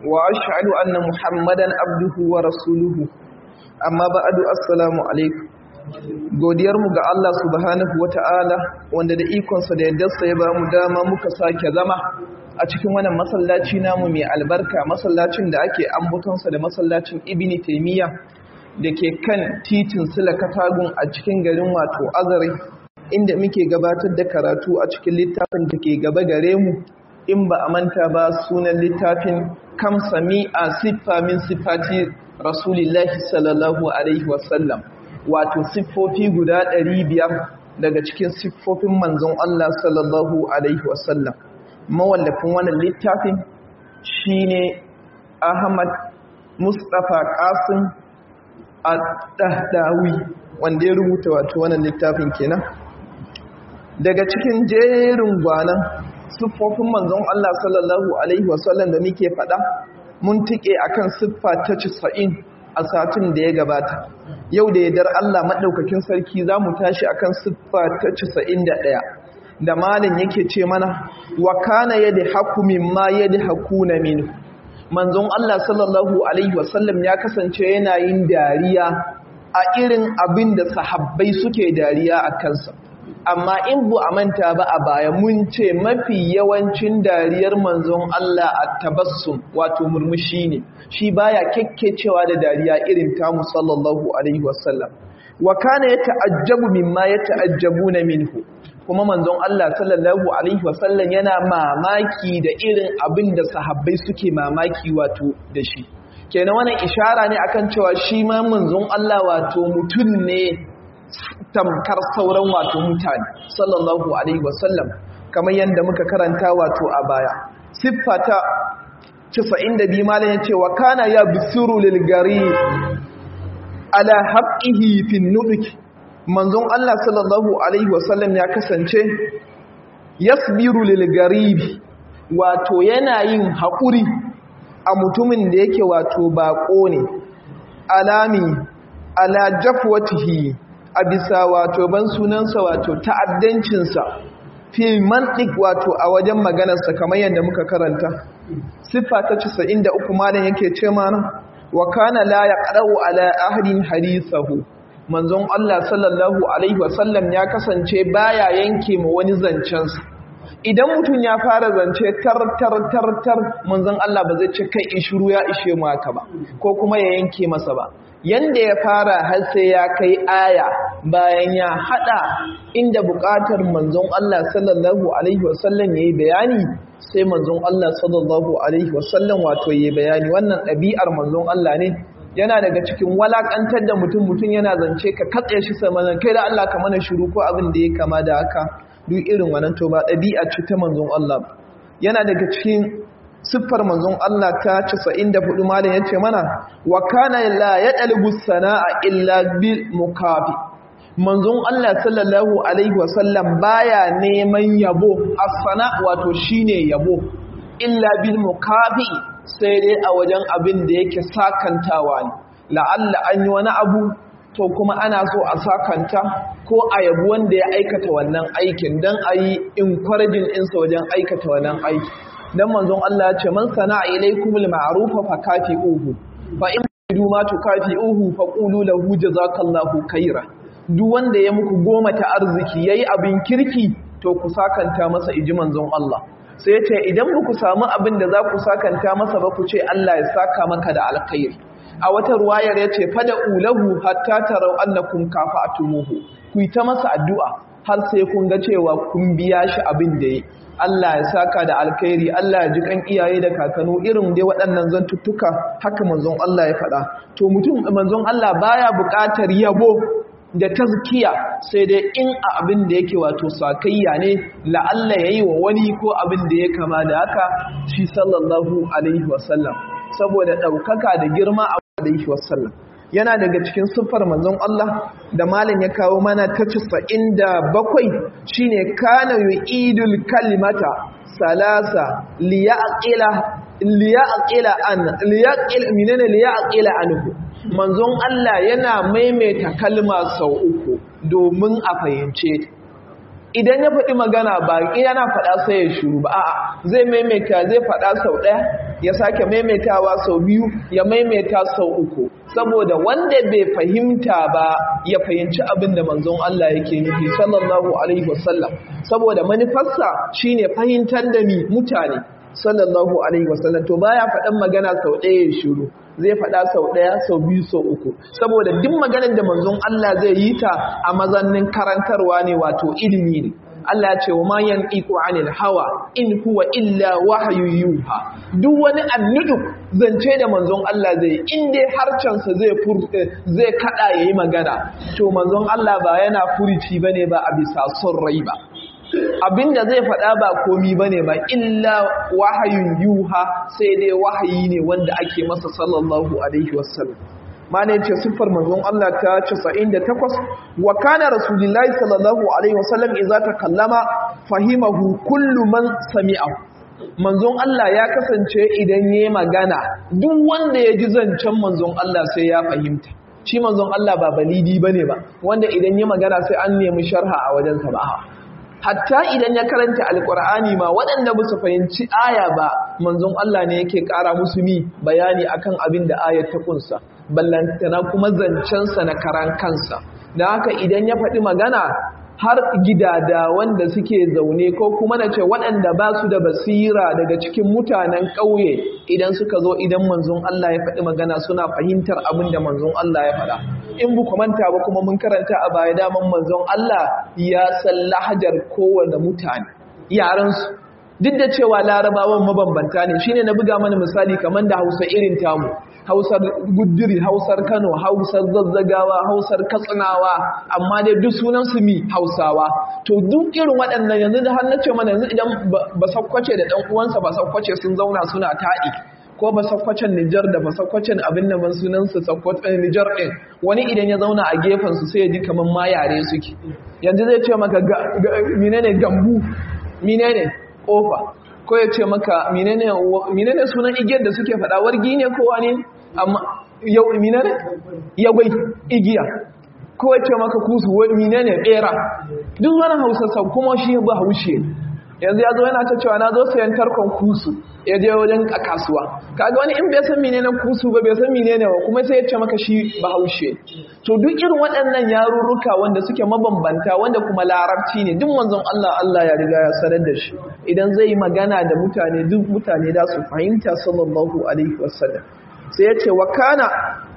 وأشهد أن محمدا عبده ورسوله أما بعد السلام عليكم godiyarmu ga Allah subhanahu wata'ala wanda da ikonsa da yaddarsa ya ba mu dama muka sake zama a cikin wannan masallaci namu mai albarka masallacin da ake ambatonsa da masallacin ibni taimiyya da ke kan titin sila katagun a cikin garin wato azare inda muke gabatar da karatu a cikin littafin da ke gaba gare mu in ba a manta ba sunan littafin kam sami a siffa min siffati rasulillahi sallallahu alaihi wasallam wato siffofi guda ɗari biyar daga cikin siffofin manzon Allah sallallahu alaihi wasallam mawallafin wannan littafin shine Ahmad Mustapha Qasim Ad-Dahdawi wanda ya rubuta wato wannan littafin kenan daga cikin jerin gwanan siffofin manzon Allah sallallahu alaihi wasallam da muke faɗa mun tike akan siffa ta 90 a satin da ya gabata yau da yardar Allah madaukakin sarki zamu tashi akan siffa ta 91 da malin yake ce mana wa kana yadhaku mimma yadhakuna minhu manzon Allah sallallahu alaihi wasallam ya kasance yana yin dariya a irin abin da sahabbai suke dariya a kansa amma in bu a manta ba a baya mun ce mafi yawancin dariyar manzon Allah a tabassum wato murmushi ne shi baya kekkecewa da dariya irin tamu sallallahu alaihi wasallam wa kana yata'ajjabu mimma yata'ajjabuna minhu kuma manzon Allah sallallahu alaihi wasallam yana mamaki da irin abin da sahabbai suke mamaki wato da shi kenan wannan ishara ne akan cewa shi ma manzon Allah wato mutum ne tamkar sauran wato mutane sallallahu alaihi wasallam kamar yadda muka karanta wato a baya siffata 92 malam yace wa kana ya bisiru lil gari ala haqqihi fi nuduk manzon Allah sallallahu alaihi wasallam ya kasance yasbiru lil garibi wato yana yin haƙuri a mutumin da yake wato baƙo ne alami ala jafwatihi a bisa wato ban sunansa wato ta'addancinsa fi mantik wato a wajen maganarsa kamar yadda muka karanta siffa ta 93 malam yake ce mana wa kana la yaqra'u ala ahadin hadithahu manzon Allah sallallahu alaihi wasallam ya kasance baya yanke ma wani zancensa idan mutum ya fara zance tar tar tar tar manzon Allah ba zai ce kai ishuru ya ishe mu haka ba ko kuma ya yanke masa ba yanda ya fara har sai ya kai aya bayan ya hada inda bukatar manzon Allah sallallahu alaihi wasallam yayi bayani sai manzon Allah sallallahu alaihi wasallam wato yayi bayani wannan ɗabi'ar manzon Allah ne yana daga cikin walakantar da mutum mutum yana zance ka katse shi samanin kai da Allah ka mana shiru ko abin da ya kama da haka duk irin wannan to ba ɗabi'a ce ta manzon Allah yana daga cikin siffar manzon Allah ta 94 malam yace mana wa kana la yadalbu sanaa illa bil mukafi manzon Allah sallallahu alaihi wasallam baya neman yabo as-sana wato shine yabo illa bil mukafi sai dai a wajen abin da yake sakantawa ne la'alla an yi wani abu to kuma ana so a sakanta ko a yabi wanda ya aikata wannan aikin don a yi encouraging ɗinsa wajen aikata wannan aiki don manzon Allah ce man sana'a ilaikumul ma'rufa fa kafi'uhu fa in du ma tukafi'uhu fa qulu lahu jazakallahu khaira duk wanda ya muku goma ta arziki yayi abin kirki to ku sakanta masa iji manzon Allah sai ya ce idan ba ku samu abin da za ku sakanta masa ba ku ce Allah ya saka maka da alkhairi a wata ruwayar ya ce fada ulahu hatta tarau annakum kafa'tumuhu ku yi ta masa addu'a har sai kun ga cewa kun biya shi abin da yi Allah ya saka da alkhairi Allah ya ji kan iyaye da kakanu irin dai waɗannan zantuttuka haka manzon Allah ya faɗa to mutum manzon Allah baya buƙatar yabo da tazkiya sai dai in a abin da yake wato sakayya ne la'alla yayi wa wani ko abin da ya kama da haka shi sallallahu alaihi wasallam saboda ɗaukaka da girma a alaihi wasallam yana daga cikin siffar manzon Allah da malam ya kawo mana ta 97 shine kana yu'idul kalimata salasa liyaqila liyaqila an liyaqil minana liyaqila anhu manzon Allah yana maimaita kalma sau uku domin a fahimce ta idan ya faɗi magana ba yana faɗa sai ya shiru ba a'a zai maimaita zai faɗa sau ɗaya ya sake maimaitawa sau biyu ya maimaita sau uku saboda wanda bai fahimta ba ya fahimci abin da manzon Allah yake nufi sallallahu alaihi wasallam saboda manufarsa shine fahimtar da mi mutane sallallahu alaihi wasallam to baya faɗan magana sau ɗaya ya shiru zai faɗa sau ɗaya sau biyu sau uku saboda duk maganar da manzon Allah zai yi ta a mazannin karantarwa ne wato ilimi ne Allah ya ce wa ma yanqiqu anil hawa in huwa illa wahyu yuha duk wani annudu zance da manzon Allah zai in dai harcansa zai fur zai kada yayi magana to manzon Allah ba yana furici bane ba a bisa son rai ba abinda zai faɗa ba komi bane ba illa wahayun yuha sai dai wahayi ne wanda ake masa sallallahu alaihi wasallam mana yace siffar manzon Allah ta 98 wa kana rasulullahi sallallahu alaihi wasallam idza takallama fahimahu kullu man sami'a manzon Allah ya kasance idan yayi magana duk wanda ya ji zancen manzon Allah sai ya fahimta shi manzon Allah ba balidi bane ba wanda idan yayi magana sai an nemi sharha a wajen sa ba hatta idan ya karanta alkur'ani ma waɗanda ba su fahimci aya ba manzon Allah ne yake ƙara musu mi bayani akan abin da ayar ta kunsa ballantana kuma zancensa na karan kansa da haka idan ya faɗi magana har gidada wanda suke zaune ko kuma na ce waɗanda ba su da basira daga cikin mutanen ƙauye idan suka zo idan manzon Allah ya faɗi magana suna fahimtar abin da manzon Allah ya faɗa in bu manta ba kuma mun karanta a baya daman manzon Allah ya san lahajar kowane mutane yaransu duk da cewa larabawan mabambanta ne shine na buga mana misali kamar da hausa irin tamu hausar guduri hausar kano hausar zazzagawa hausar katsinawa amma dai duk sunan su mi hausawa to duk irin waɗannan yanzu da har nace mana yanzu idan ba sakkwace da ɗan uwansa ba sakkwace sun zauna suna taɗi ko ba sakkwacen Nijar da ba sakkwacen abin da ban sunansu sakkwacen Nijar ɗin wani idan ya zauna a gefensu sai ya ji kamar ma yare suke yanzu zai ce maka menene gambu menene kofa ko ya ce maka menene sunan igiyar da suke faɗa wargi ne ko wani amma yau menene yagwai igiya ko ya ce maka kusu menene bera duk wani hausa kuma shi ba haushe yanzu ya zo yana ta cewa na zo sayan tarkon kusu ya je wajen a kasuwa kaga wani in bai san menene kusu ba bai san menene ba kuma sai ya ce maka shi bahaushe to duk irin waɗannan yarurruka wanda suke mabambanta wanda kuma larabci ne duk manzon Allah Allah ya riga ya sanar da shi idan zai yi magana da mutane duk mutane da su fahimta sallallahu alaihi wasallam sai ya ce wa kana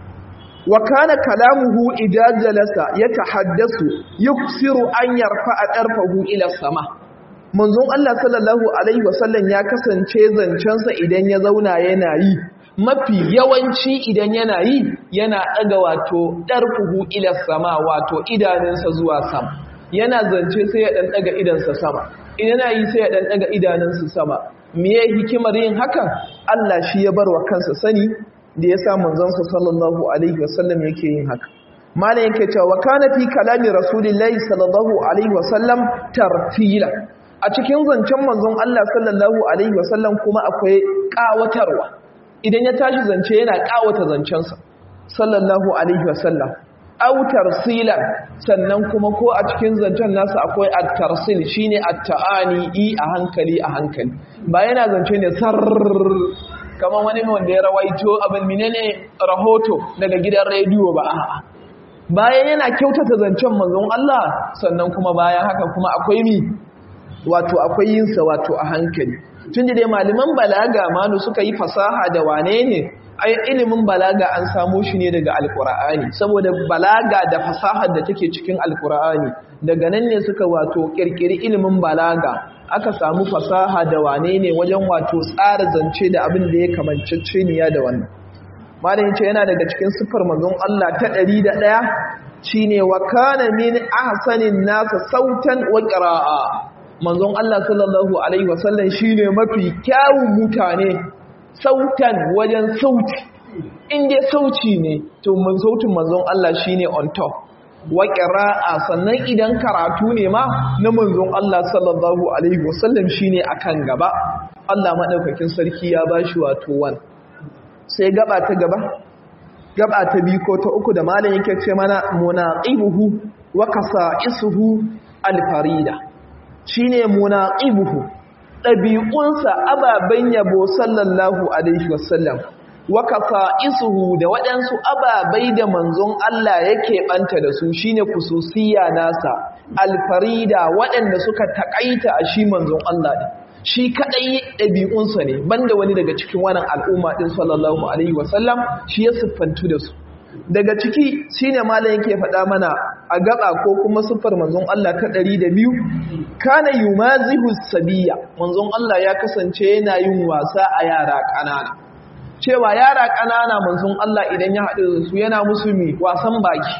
wa kana kalamuhu idza jalasa yatahaddasu yuksiru an yarfa'a darfahu ila sama manzon Allah sallallahu alaihi wasallam ya kasance zancensa idan ya zauna yana yi mafi yawanci idan yana yi yana daga wato darfuhu ila sama wato idanunsa zuwa sama yana zance sai ya dan daga idansa sama idan yana yi sai ya dan daga idanunsa sama me hikimar yin hakan Allah shi ya barwa kansa sani da ya sa manzonsa sallallahu alaihi wasallam yake yin haka malam yake cewa kana fi kalami rasulillahi sallallahu alaihi wasallam tartila a cikin zancen manzon Allah sallallahu alaihi wasallam kuma akwai kawatarwa idan ya tashi zance yana kawata zancensa sallallahu alaihi wasallam aw tarsilan sannan kuma ko a cikin zancen nasa akwai at-tarsil shine at-ta'ani i a hankali a hankali ba yana zance ne sar kamar wani wanda ya rawaito abin menene rahoto daga gidan rediyo ba a'a bayan yana kyautata zancen manzon Allah sannan kuma bayan haka kuma akwai mi wato akwai yinsa wato a hankali tun da dai malaman balaga malu suka yi fasaha da wane ne ai ilimin balaga an samo shi ne daga alkur'ani saboda balaga da fasahar da take cikin alkur'ani daga nan ne suka wato kirkiri ilimin balaga aka samu fasaha da wane ne wajen wato tsara zance da abin da ya kamancece niya da wannan malamin ce yana daga cikin siffar manzon Allah ta ɗari da ɗaya shine wa kana min ahsanin nasa sautan wa qira'a manzon Allah sallallahu Alaihi wasallam shi ne mafi kyawun mutane sautan wajen sauti inda sauci ne to mun sautin manzon Allah shi ne on top wa ƙira'a sannan idan karatu ne ma na manzon Allah sallallahu Alaihi wasallam shi ne a kan gaba Allah maɗaukakin sarki ya ba shi wato wan sai gaba ta gaba gaba ta biyu ko ta uku da malam yake ce mana munaqibuhu wa kasa'isuhu alfarida shi ne munaƙibuhu ɗabi'unsa ababen yabo sallallahu alaihi wasallam wa isuhu da waɗansu ababai da manzon Allah yake ɓanta da su shine kususiya nasa alfarida waɗanda suka taƙaita a shi manzon Allah ɗin shi kaɗai ɗabi'unsa ne banda wani daga cikin wannan al'umma ɗin sallallahu alaihi wasallam shi ya siffantu da su daga ciki shine malam yake faɗa mana a gaba ko kuma siffar manzon Allah ta ɗari da biyu kana yumazihu sabiya manzon Allah ya kasance yana yin wasa a yara ƙanana cewa yara ƙanana manzon Allah idan ya haɗu da su yana musu mi wasan baki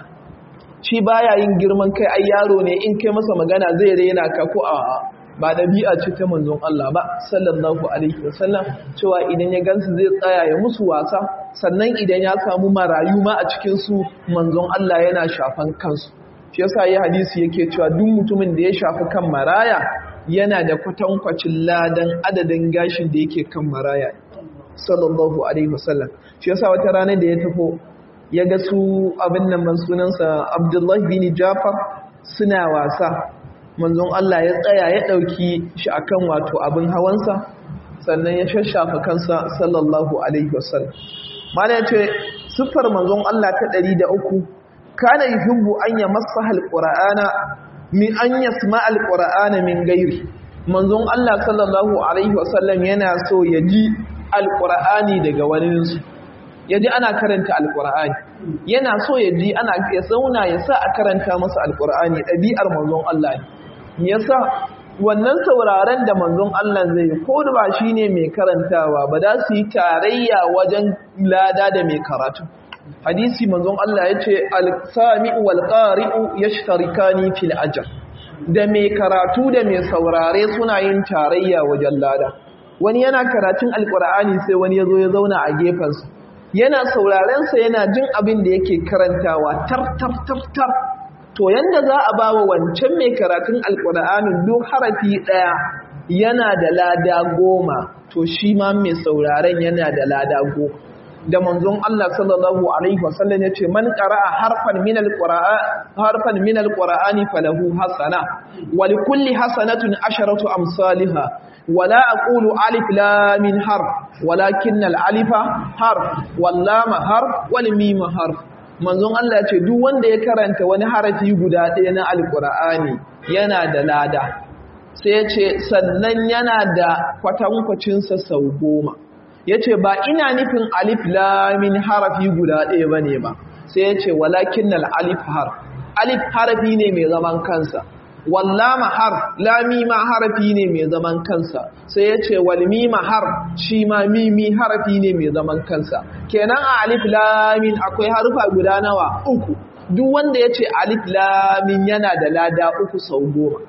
shi baya yin girman kai ai yaro ne in kai masa magana zai rena ka ko a ba ɗabi'a ce ta manzon Allah ba sallallahu alaihi wasallam cewa idan ya gansu zai tsaya ya musu wasa sannan idan ya samu marayu ma a cikin su manzon Allah yana shafan kansu shi yasa yi hadisi yake cewa duk mutumin da ya shafi kan maraya yana da kwatankwacin ladan adadin gashin da yake kan maraya sallallahu alaihi wasallam shi yasa wata rana da ya tafo ya ga su abin nan ban sunansa Abdullahi bin Jafar suna wasa manzon Allah ya tsaya ya ɗauki shi akan wato abin hawansa sannan ya shashafa kansa sallallahu alaihi wasallam mana ya ce siffar manzon Allah ta ɗari da uku kana yuhibbu an ya masa alqur'ana min an yasma alqur'ana min gairi manzon Allah sallallahu alaihi wasallam yana so ya ji alqur'ani daga waninsu ya ji ana karanta alqur'ani yana so ya ji ana ya zauna ya sa a karanta masa alqur'ani ɗabi'ar manzon Allah ne yasa wannan sauraren da manzon Allah zai yi ko da ba shine mai karantawa ba za su yi tarayya wajen lada da mai karatu hadisi manzon Allah ya ce al-sami'u wal qari'u yashtarikani fil ajr da mai karatu da mai saurare suna yin tarayya wajen lada wani yana karatun alqur'ani sai wani yazo ya zauna a gefensa yana sauraren sa yana jin abin da yake karantawa tar tar tar tar to yanda za a bawa wancan mai karatun alkur'anin duk harafi ɗaya yana da lada goma to shi ma mai sauraren yana da lada goma da manzon Allah sallallahu alaihi wasallam yace man qara'a harfan min alqur'an harfan min alqur'ani falahu hasana wa likulli hasanatin asharatu amsalha wala aqulu alif lam min harf walakin al-alifa harf wal lam harf wal mim harf manzon Allah ce duk wanda ya karanta wani harafi guda ɗaya na alkur'ani yana da lada sai ya ce sannan yana da kwatankwacinsa sau goma ya ce ba ina nufin alif lamin harafi guda ɗaya ba ne ba sai ya ce walakin alif har alif harafi ne mai zaman kansa wallama har lami ma harafi ne mai zaman kansa sai ya ce walmima har shi ma mimi harafi ne mai zaman kansa kenan a alif lamin akwai harufa guda nawa uku duk wanda ya ce alif lamin yana da lada uku sau goma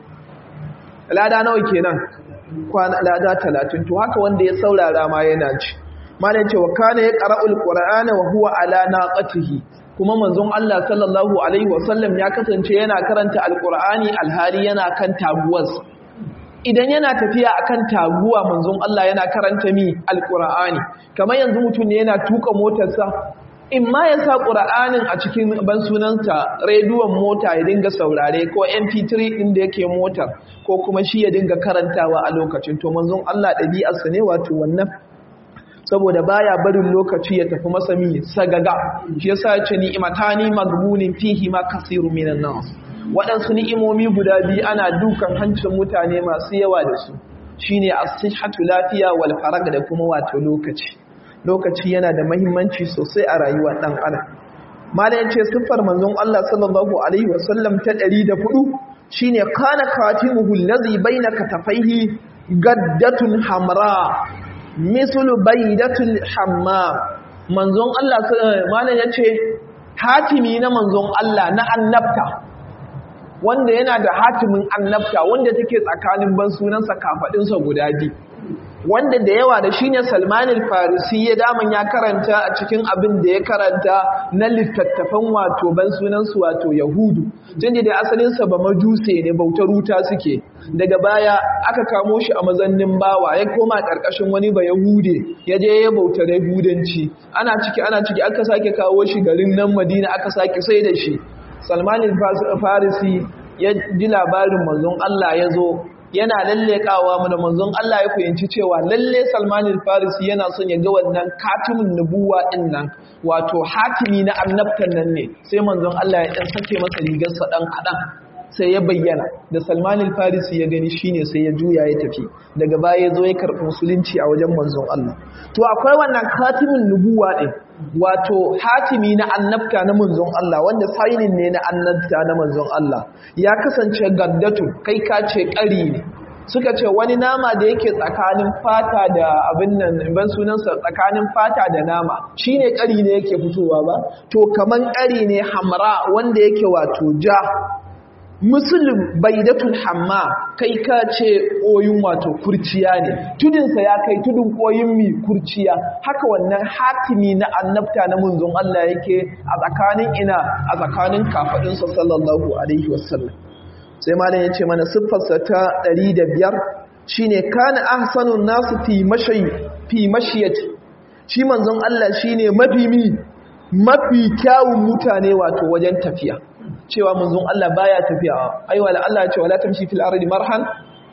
lada nawa kenan kwana lada talatin to haka wanda ya saurara ma yana ci malam ce wa kana ya qara'ul qur'ana wa huwa ala naqatihi kuma manzon Allah sallallahu alaihi wasallam ya kasance yana karanta alqur'ani alhali yana kan taguwarsa idan yana tafiya akan taguwa manzon Allah yana karanta mi alqur'ani kamar yanzu mutum ne yana tuka motarsa in ma ya sa qur'anin a cikin ban sunanta rediyon mota ya dinga saurare ko mp3 din da yake motar ko kuma shi ya dinga karantawa a lokacin to manzon Allah ɗabi'arsa ne wato wannan saboda baya barin lokaci ya tafi masa mi sagaga shi yasa ya ce ni'matani magbunin fihi ma kasiru minan nas waɗansu ni'imomi guda biyu ana dukan hancin mutane masu yawa da su shine as-sihhatu lafiya wal farag da kuma wato lokaci lokaci yana da muhimmanci sosai a rayuwar dan adam malam yace siffar manzon Allah sallallahu alaihi wasallam ta 104 shine kana khatimuhu allazi baina katafaihi gaddatun hamra mislu baidatul hammam manzon Allah malam yace hatimi na manzon Allah na annabta wanda yana da hatimin annabta wanda take tsakanin ban sunansa kafadinsa guda biyu wanda da yawa da shine Salman al-Farisi ya daman ya karanta a cikin abin da ya karanta na littattafan wato ban sunansu wato Yahudu tunda da asalin sa ba majuse ne bautar wuta suke daga baya aka kamo shi a mazannin bawa ya koma karkashin wani ba Yahude ya je ya bautar Yahudanci ana ciki ana ciki aka sake kawo shi garin nan Madina aka sake sai da shi Salman al-Farisi ya ji labarin manzon Allah ya zo yana lallekawa mana manzon Allah ya fahimci cewa lalle Salman al-Farisi yana son ya ga wannan katimin nubuwa din nan wato hatimi na annabtan nan ne sai manzon Allah ya dan sake masa rigar sa dan kadan sai ya bayyana da Salman al-Farisi ya gani shine sai ya juya ya tafi daga baya ya zo ya karɓi musulunci a wajen manzon Allah to akwai wannan katimin nubuwa din wato hatimi na annabta na manzon Allah wanda sainin ne na annabta na manzon Allah ya kasance gaddatu kai ka ce ƙari ne suka ce wani nama da yake tsakanin fata da abin nan ban sunansa tsakanin fata da nama shine ƙari ne yake fitowa ba to kaman ƙari ne hamra wanda yake wato ja musulun baidatul hamma kai ka ce koyin wato kurciya ne tudinsa ya kai tudun koyin mi kurciya haka wannan hatimi na annabta na munzon Allah yake a tsakanin ina a tsakanin kafadinsa sallallahu alaihi wasallam sai malam yace mana siffarsa ta 105 shine kana ahsanun nasu fi mashi fi mashiyati shi manzon Allah shine mafi mi mafi kyawun mutane wato wajen tafiya cewa manzon Allah baya tafiya ai wala Allah ya ce wala tamshi fil ardi marhan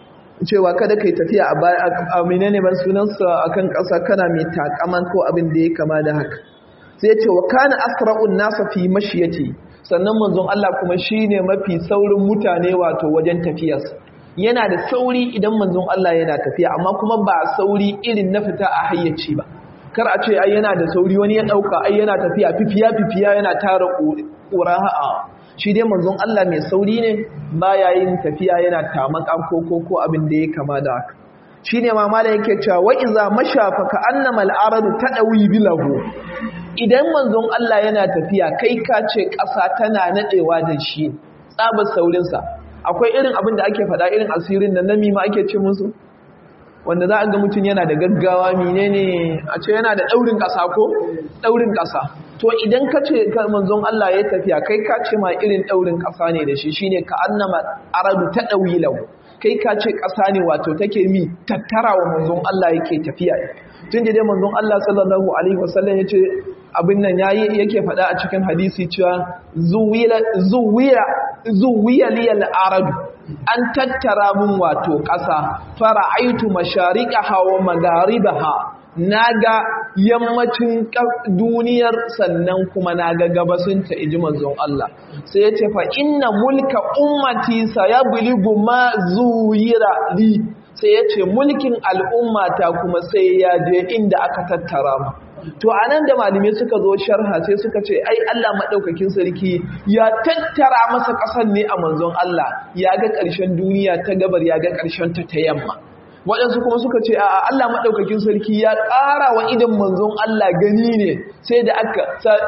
cewa kada kai tafiya a baya a menene ban sunansa akan ƙasa kana mai takaman ko abin da ya kama da haka sai ya ce wa kana asra'un nasa fi mashiyati sannan manzon Allah kuma shine mafi saurin mutane wato wajen tafiyarsa yana da sauri idan manzon Allah yana tafiya amma kuma ba sauri irin na fita a hayyaci ba kar a ce ai yana da sauri wani ya dauka ai yana tafiya fifiya fifiya yana tara ƙura ha'a shi dai manzon Allah mai sauri ne baya yin tafiya yana tamakan koko ko abin da ya kama da haka shine ma malai yake cewa wa iza mashafa ka annama al-aradu tadawi bilahu idan manzon Allah yana tafiya kai ka ce ƙasa tana nadewa da shi tsabar saurin sa akwai irin abin da ake faɗa irin asirin nan nami ma ake ce musu wanda za a ga mutum yana da gaggawa menene a ce yana da daurin ƙasa ko daurin ƙasa to idan ka ce manzon Allah ya tafiya kai ka ce ma irin daurin ƙasa ne da shi shine ka annama aradu ta dawilau kai ka ce ƙasa ne wato take mi tattara wa manzon Allah yake tafiya tun da dai manzon Allah sallallahu alaihi wasallam yace abin nan yayi yake faɗa a cikin hadisi cewa zuwila zuwiya zuwiya liyal aradu an tattara mun wato ƙasa fara'aitu mashariqaha wa magharibaha naga yammacin duniyar sannan kuma naga gabasinta iji manzon Allah sai ya ce fa inna mulka ummati sayabligu ma zuyira li sai ya ce mulkin al'ummata kuma sai ya je inda aka tattara mu to anan da malamai suka zo sharha sai suka ce ai Allah madaukakin sarki ya tattara masa ƙasar ne a manzon Allah ya ga ƙarshen duniya ta gabar ya ga ƙarshen ta ta yamma waɗansu kuma suka ce a Allah maɗaukakin sarki ya ƙara wa idan manzon Allah gani ne sai da aka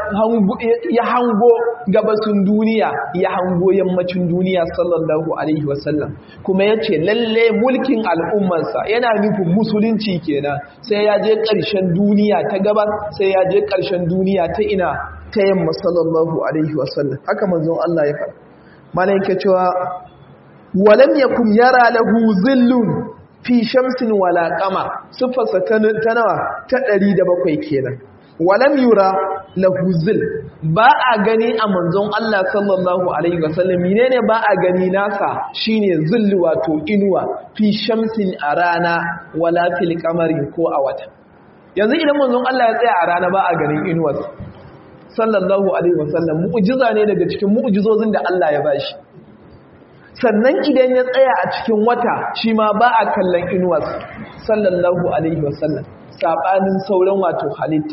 ya hango gabasin duniya ya hango yammacin duniya sallallahu alaihi wasallam kuma ya ce lalle mulkin al'ummarsa yana nufin musulunci kenan sai ya je ƙarshen duniya ta gabas sai ya je ƙarshen duniya ta ina ta yamma sallallahu alaihi wasallam haka manzon Allah ya faɗa mana yake cewa walam yakum yara lahu zillun fi shamsin wala qamar sifarsa ta nawa ta 107 kenan walam yura lahu zil ba a gani a manzon Allah sallallahu alaihi wasallam menene ba a gani nasa shine zill wato inuwa fi shamsin a rana wala fil qamari ko a wata yanzu idan manzon Allah ya tsaya a rana ba a ganin inuwarsa sallallahu alaihi wasallam mu'jiza ne daga cikin mu'jizozin da Allah ya bashi sannan idan ya tsaya a cikin wata shi ma ba a kallon inuwarsa sallallahu alaihi wasallam saɓanin sauran wato halitta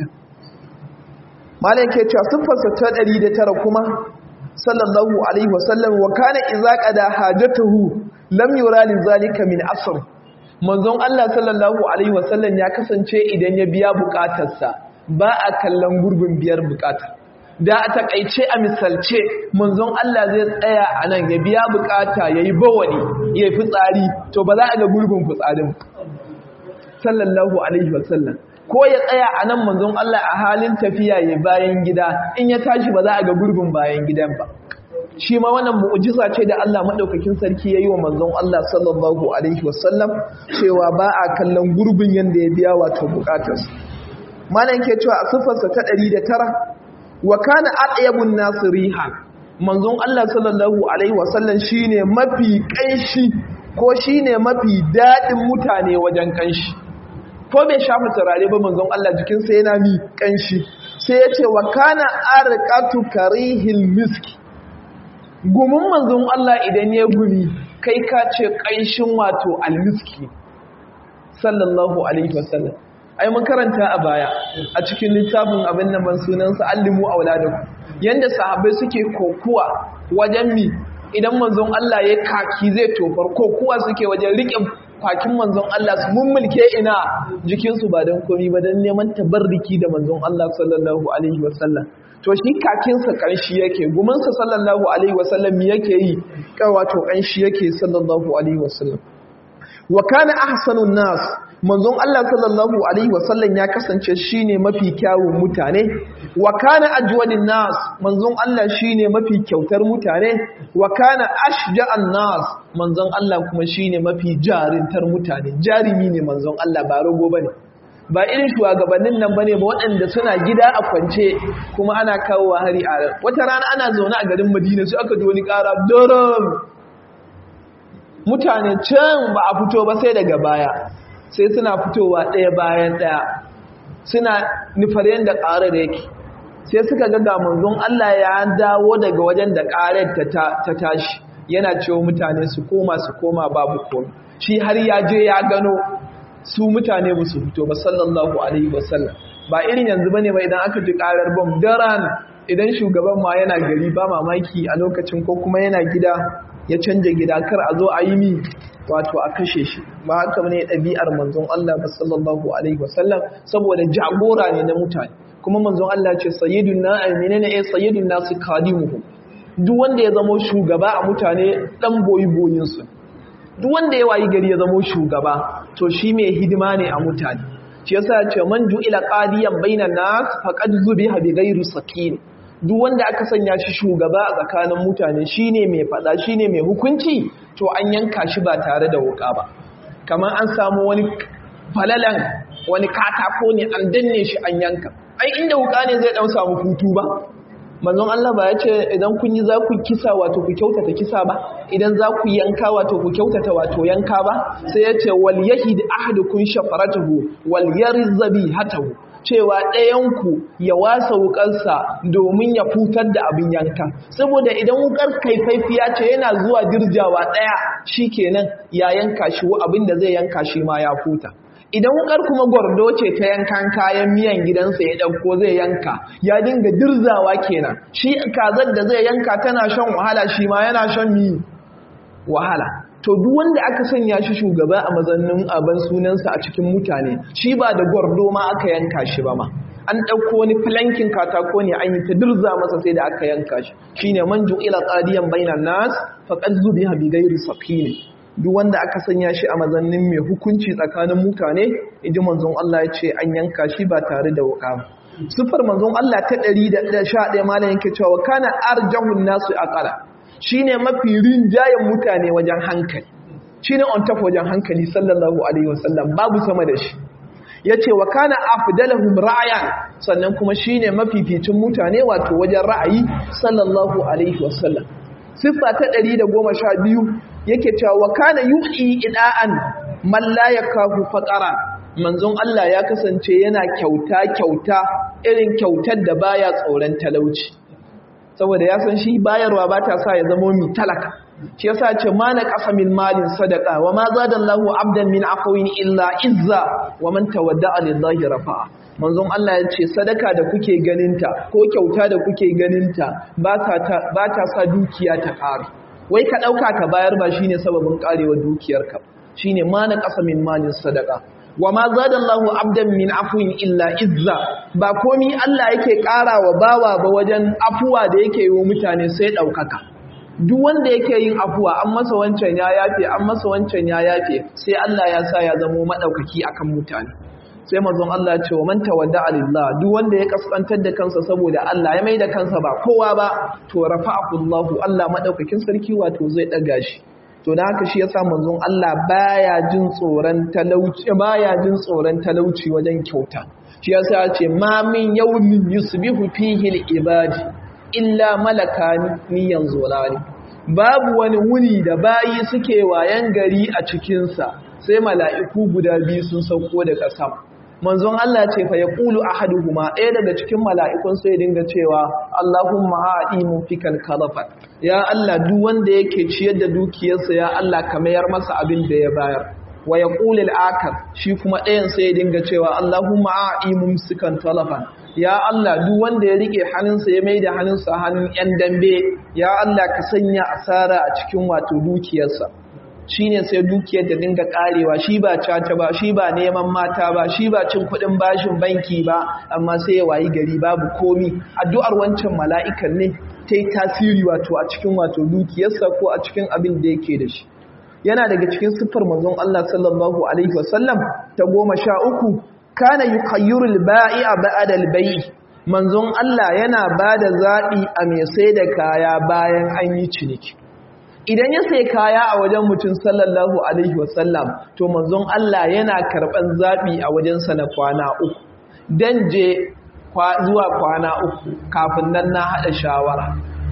malam ke cewa siffarsa ta ɗari da tara kuma sallallahu alaihi wasallam wa kana iza qada hajatuhu lam yura li zalika min asr manzon Allah sallallahu alaihi wasallam ya kasance idan ya biya bukatarsa ba a kallon gurbin biyar bukatar da a takaice a misalce manzon Allah zai tsaya a nan ya biya bukata ya yi bawani ya fi tsari to ba za a ga gurgun fitsarin sallallahu alaihi wasallam ko ya tsaya a nan manzon Allah a halin tafiya ya bayan gida in ya tashi ba za a ga gurgun bayan gidan ba shi ma wannan mu'jiza ce da Allah madaukakin sarki yayi wa manzon Allah sallallahu alaihi wasallam cewa ba a kallon gurbin yanda ya biya wato bukatarsa malam ke cewa a sifarsa ta 109 wa kana atyabun nas rihan manzon Allah sallallahu alaihi wasallam shine mafi kanshi ko shine mafi dadin mutane wajen kanshi ko bai shafa turare ba manzon Allah jikinsa yana mi kanshi sai ya ce wa kana arqatu karihil miski gumin manzon Allah idan ya gumi kai ka ce kanshin wato almiski sallallahu alaihi wasallam ai mun karanta a baya a cikin littafin abin nan ban sunansa allimu auladakum yanda sahabbai suke kokuwa wajen mi idan manzon Allah ya kaki zai tofar kokuwa suke wajen riƙe kwakin manzon Allah su mummulke ina jikinsu ba don komi ba don neman tabarriki da manzon Allah sallallahu alaihi wasallam to shi kakinsa kanshi yake gumansa sallallahu alaihi wasallam yake yi wato kanshi yake sallallahu alaihi wasallam wa kana ahsanun nas manzon Allah sallallahu alaihi wasallam ya kasance shine mafi kyawun mutane wa kana ajwadin nas manzon Allah shine mafi kyautar mutane wa kana ashja'an nas manzon Allah kuma shine mafi jarintar mutane jarimi ne manzon Allah ba rago bane ba irin shugabannin nan bane ba waɗanda suna gida a kwance kuma ana kawo hari a wata rana ana zaune a garin Madina sai aka ji wani ƙara daram mutane can ba a fito ba sai daga baya sai suna fitowa ɗaya bayan ɗaya suna nufar yadda ƙarar yake sai suka ga manzon Allah ya dawo daga wajen da ƙarar ta tashi yana cewa mutane su koma su koma babu komi shi har ya je ya gano su mutane ba su fito ba sallallahu alaihi wasallam ba irin yanzu bane ba idan aka ji ƙarar bom daran idan shugaban ma yana gari ba mamaki a lokacin ko kuma yana gida ya canja gida kar a zo a yi mi wato a kashe shi ba haka ne ɗabi'ar manzon Allah ba sallallahu alaihi wasallam saboda jagora ne na mutane kuma manzon Allah ce sayyidun na menene eh sayyidun nasu kadimuhum duk wanda ya zama shugaba a mutane dan boyi boyin su duk wanda ya wayi gari ya zama shugaba to shi mai hidima ne a mutane shi yasa ya ce man ju'ila qadiyan bainan nas faqad zubiha bi ghairi sakin duk wanda aka sanya shi shugaba a tsakanin mutane shine mai fada shine mai hukunci to an yanka shi ba tare da wuka ba kamar an samu wani falalan wani katako ne an danne shi an yanka ai inda wuka ne zai dan samu hutu ba manzon Allah ba ya ce idan kun yi za ku kisa wato ku kyautata kisa ba idan za ku yanka wato ku kyautata wato yanka ba sai ya ce wal yahid ahadukum shafaratuhu wal yarzabi hatahu cewa ɗayanku ya wasa wukarsa domin ya futar da abin yanka saboda idan wukar kaifaifiya ce yana zuwa dirjawa ɗaya shi kenan ya yanka shi abin da zai yanka shi ma ya futa idan wukar kuma gwardo ce ta yankan kayan miyan gidansa ya ɗauko zai yanka ya dinga dirzawa kenan shi kazar da zai yanka tana shan wahala shi ma yana shan mi wahala to duk wanda aka sanya shi shugaba a mazannin abin sunansa a cikin mutane shi ba da gwardo ma aka yanka shi ba ma an ɗauko wani flankin katako ne an yi ta dirza masa sai da aka yanka shi shine man ju'ila qadiyan bainan nas faqad zubiha bi ghairi saqin duk wanda aka sanya shi a mazannin mai hukunci tsakanin mutane inji manzon Allah ya ce an yanka shi ba tare da wuka ba sufar manzon Allah ta 111 malam yake cewa kana arjahun nasu aqala shine mafi rinjayen mutane wajen hankali shine on top wajen hankali sallallahu alaihi wasallam babu sama da shi yace wa kana afdalahum ra'yan sannan kuma shine mafificin mutane wato wajen ra'ayi sallallahu alaihi wasallam siffa ta 112 yake cewa wa kana yu'i ida'an man la yakafu faqara manzon Allah ya kasance yana kyauta kyauta irin kyautar da baya tsoron talauci saboda ya san shi bayarwa ba ta sa ya zama mi talaka shi yasa ce ma na ƙasa min malin sadaka wa ma zada Allahu abdan min afawin illa izza wa man tawadda'a lillahi rafa'a manzon Allah ya ce sadaka da kuke ganinta ko kyauta da kuke ganinta ba ta sa dukiya ta ƙare wai ka ɗauka ka bayar ba shine sababin ƙarewar dukiyarka shine ma na ƙasa min malin sadaka wa ma zada Allahu abdan min afuwin illa izza ba komi Allah yake ƙara wa bawa ba wajen afuwa da yake yi wa mutane sai ɗaukaka duk wanda yake yin afuwa an masa wancan ya yafe an masa wancan ya yafe sai Allah ya sa ya zamo maɗaukaki akan mutane sai mazan Allah ce wa man tawadda alillah duk wanda ya kaskantar da kansa saboda Allah ya mai da kansa ba kowa ba to rafa'ahu Allah Allah maɗaukakin sarki wato zai ɗaga shi to da haka shi yasa manzon Allah baya jin tsoron talauci baya jin tsoron talauci wajen kyauta shi yasa ya ce ma min yawmin yusbihu fihi al-ibadi illa malakani yanzurani babu wani wuni da bayi suke wayan gari a cikinsa sai mala'iku guda biyu sun sauko daga sama manzon Allah ce fa ya ƙulu a haduhuma ɗaya daga cikin mala'ikun sai dinga cewa Allahumma haɗi mun fi kalkalafat ya Allah duk wanda yake ciyar da dukiyarsa ya Allah ka mayar masa abin da ya bayar wa ya ƙuli al'akar shi kuma ɗayan sai dinga cewa Allahumma haɗi mun fi kalkalafat ya Allah duk wanda ya riƙe hannunsa ya mai da hannunsa hannun ‘yan dambe ya Allah ka sanya asara a cikin wato dukiyarsa shi ne sai dukiyar da dinga karewa shi ba caca ba shi ba neman mata ba shi ba cin kudin bashin banki ba amma sai ya wayi gari babu komi addu'ar wancan mala'ikan ne ta yi tasiri wato a cikin wato dukiyarsa ko a cikin abin da yake da shi yana daga cikin siffar manzon Allah sallallahu alaihi wasallam ta goma sha uku kana yukayyirul ba'i'a ba'da al-bai' manzon Allah yana bada zaɓi a mai sai da kaya bayan an yi ciniki idan ya sai kaya a wajen mutum sallallahu alaihi wasallam to manzon Allah yana karban zabi a wajensa na kwana uku dan je zuwa kwana uku kafin nan na hada shawara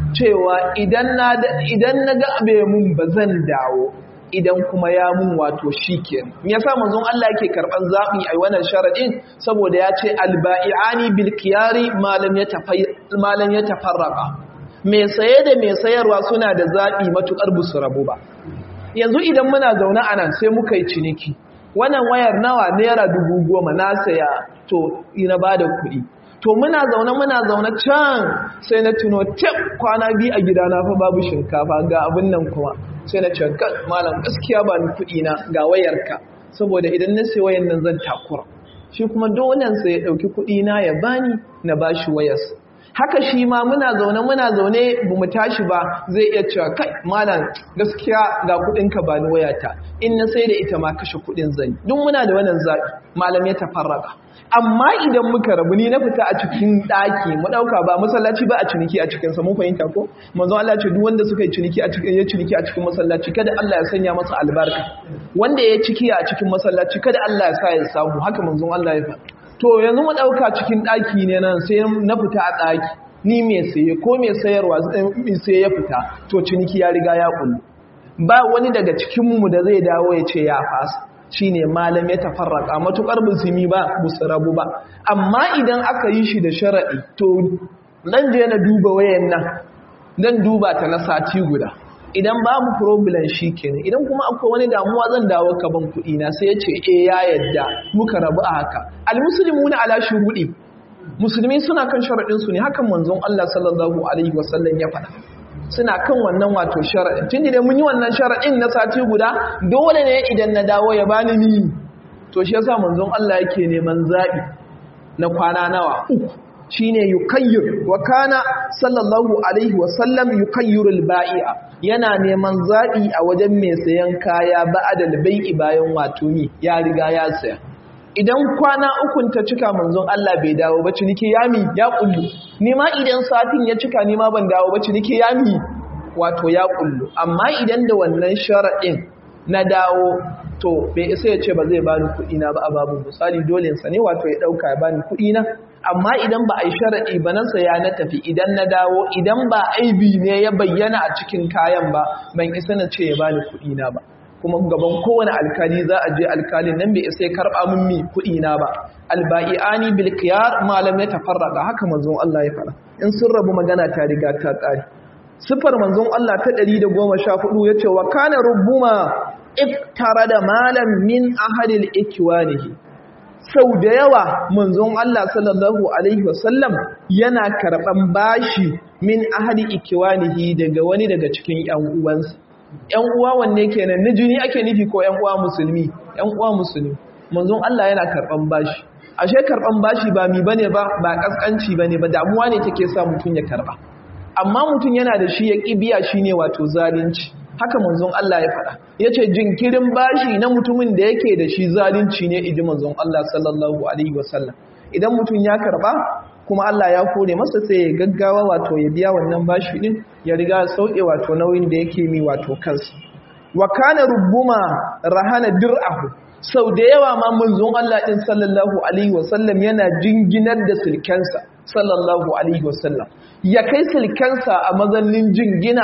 cewa idan na idan naga abe mun bazan dawo idan kuma ya mun wato shikenan me yasa manzon Allah yake karban zabi a wannan sharadin saboda ya ce albai'ani bil qiyari ma lam yatafayya ma lam yatafarraqa mai saye da mai sayarwa suna da zaɓi matuƙar busu rabu ba yanzu idan muna zaune a nan sai muka yi ciniki wannan wayar nawa naira dubu goma na saya to ina ba da kuɗi to muna zaune muna zaune can sai na tuno tab kwana biyu a gidana fa babu shinkafa ga abin nan kuma sai na ce malam gaskiya ba ni kuɗi na ga wayarka saboda idan na sai wayan nan zan takura shi kuma dole sai ya ɗauki kuɗi na ya bani na bashi wayarsa haka shi ma muna zaune muna zaune ba mu tashi ba zai iya cewa kai malam gaskiya ga kudinka ba ni wayata in na sai da ita ma kashe kudin zani duk muna da wannan zabi malam ya tafarraka amma idan muka rabu ni na fita a cikin daki mu dauka ba masallaci ba a ciniki a cikin sa mun fahimta ko manzon Allah ce duk wanda suka yi ciniki a cikin ya ciniki a cikin masallaci kada Allah ya sanya masa albarka wanda ya ciki a cikin masallaci kada Allah ya sa ya samu haka manzon Allah ya faɗa to yanzu mu ɗauka cikin ɗaki ne nan sai na fita a ɗaki ni mai saye ko mai sayarwa sai ya fita to ciniki ya riga ya kullu ba wani daga cikinmu da zai dawo ya ce ya fasa shi ne malam ya tafarraka matuƙar musulmi ba musu rabu ba amma idan aka yi shi da sharaɗi to nan je na duba wayan nan dan duba ta na sati guda idan babu problem shi kenan idan kuma akwai wani damuwa zan dawo ka ban kuɗi na sai ya ce eh ya yadda muka rabu a haka almuslimuna ala shurudi musulmi suna kan sharadin su ne hakan manzon Allah sallallahu alaihi wasallam ya faɗa suna kan wannan wato sharadin tun da mun yi wannan sharadin na sati guda dole ne idan na dawo ya bani ni to shi yasa manzon Allah yake neman zabi na kwana nawa uku shine yukayyir wa kana sallallahu alaihi wasallam yukayyirul bai'a yana neman zabi a wajen mai sayan kaya ba'adal bai'i bayan wato ni ya riga ya saya idan kwana ukun ta cika manzon Allah bai dawo ba ciniki yami ya kullu ni ma idan satin ya cika ni ma ban dawo ba ciniki yami wato ya kullu amma idan da wannan sharadin na dawo to bai isa ya ce ba zai bani kuɗi na ba a babu misali dole sa ne wato ya ɗauka ya bani kuɗi na amma idan ba a yi sharaɗi ba na saya na tafi idan na dawo idan ba aibi ne ya bayyana a cikin kayan ba ban isa na ce ya bani kuɗi na ba kuma gaban kowane alkali za a je alkalin nan bai isa ya karɓa min mi kuɗi na ba alba'i'ani bil qiyar malam ya tafarraka haka manzon Allah ya fara in sun rabu magana ta riga ta tsari sifar manzon Allah ta 114 yace wa kana rubbuma iftara da malam min ahadil ikwanihi sau da yawa manzon Allah sallallahu alaihi wasallam yana karban bashi min ahadi ikwanihi daga wani daga cikin ƴan uwansa ƴan uwa wanne kenan na jini ake nufi ko ƴan uwa musulmi ƴan uwa musulmi manzon Allah yana karban bashi ashe karban bashi ba mi bane ba ba kaskanci bane ba damuwa ne take sa mutun ya karba amma mutun yana da shi ya kibiya shine wato zalunci haka manzon Allah ya faɗa yace jinkirin bashi na mutumin da yake da shi zalunci ne idi manzon Allah sallallahu alaihi wasallam idan mutum ya karba kuma Allah ya kore masa sai ya gaggawa wato ya biya wannan bashi din ya riga sauke wato nauyin da yake mi wato kansa wa kana rubbuma rahana dir'ahu sau da yawa ma manzon Allah din sallallahu alaihi wasallam yana jinginar da silkensa sallallahu alaihi wasallam ya kai silkensa a mazannin jingina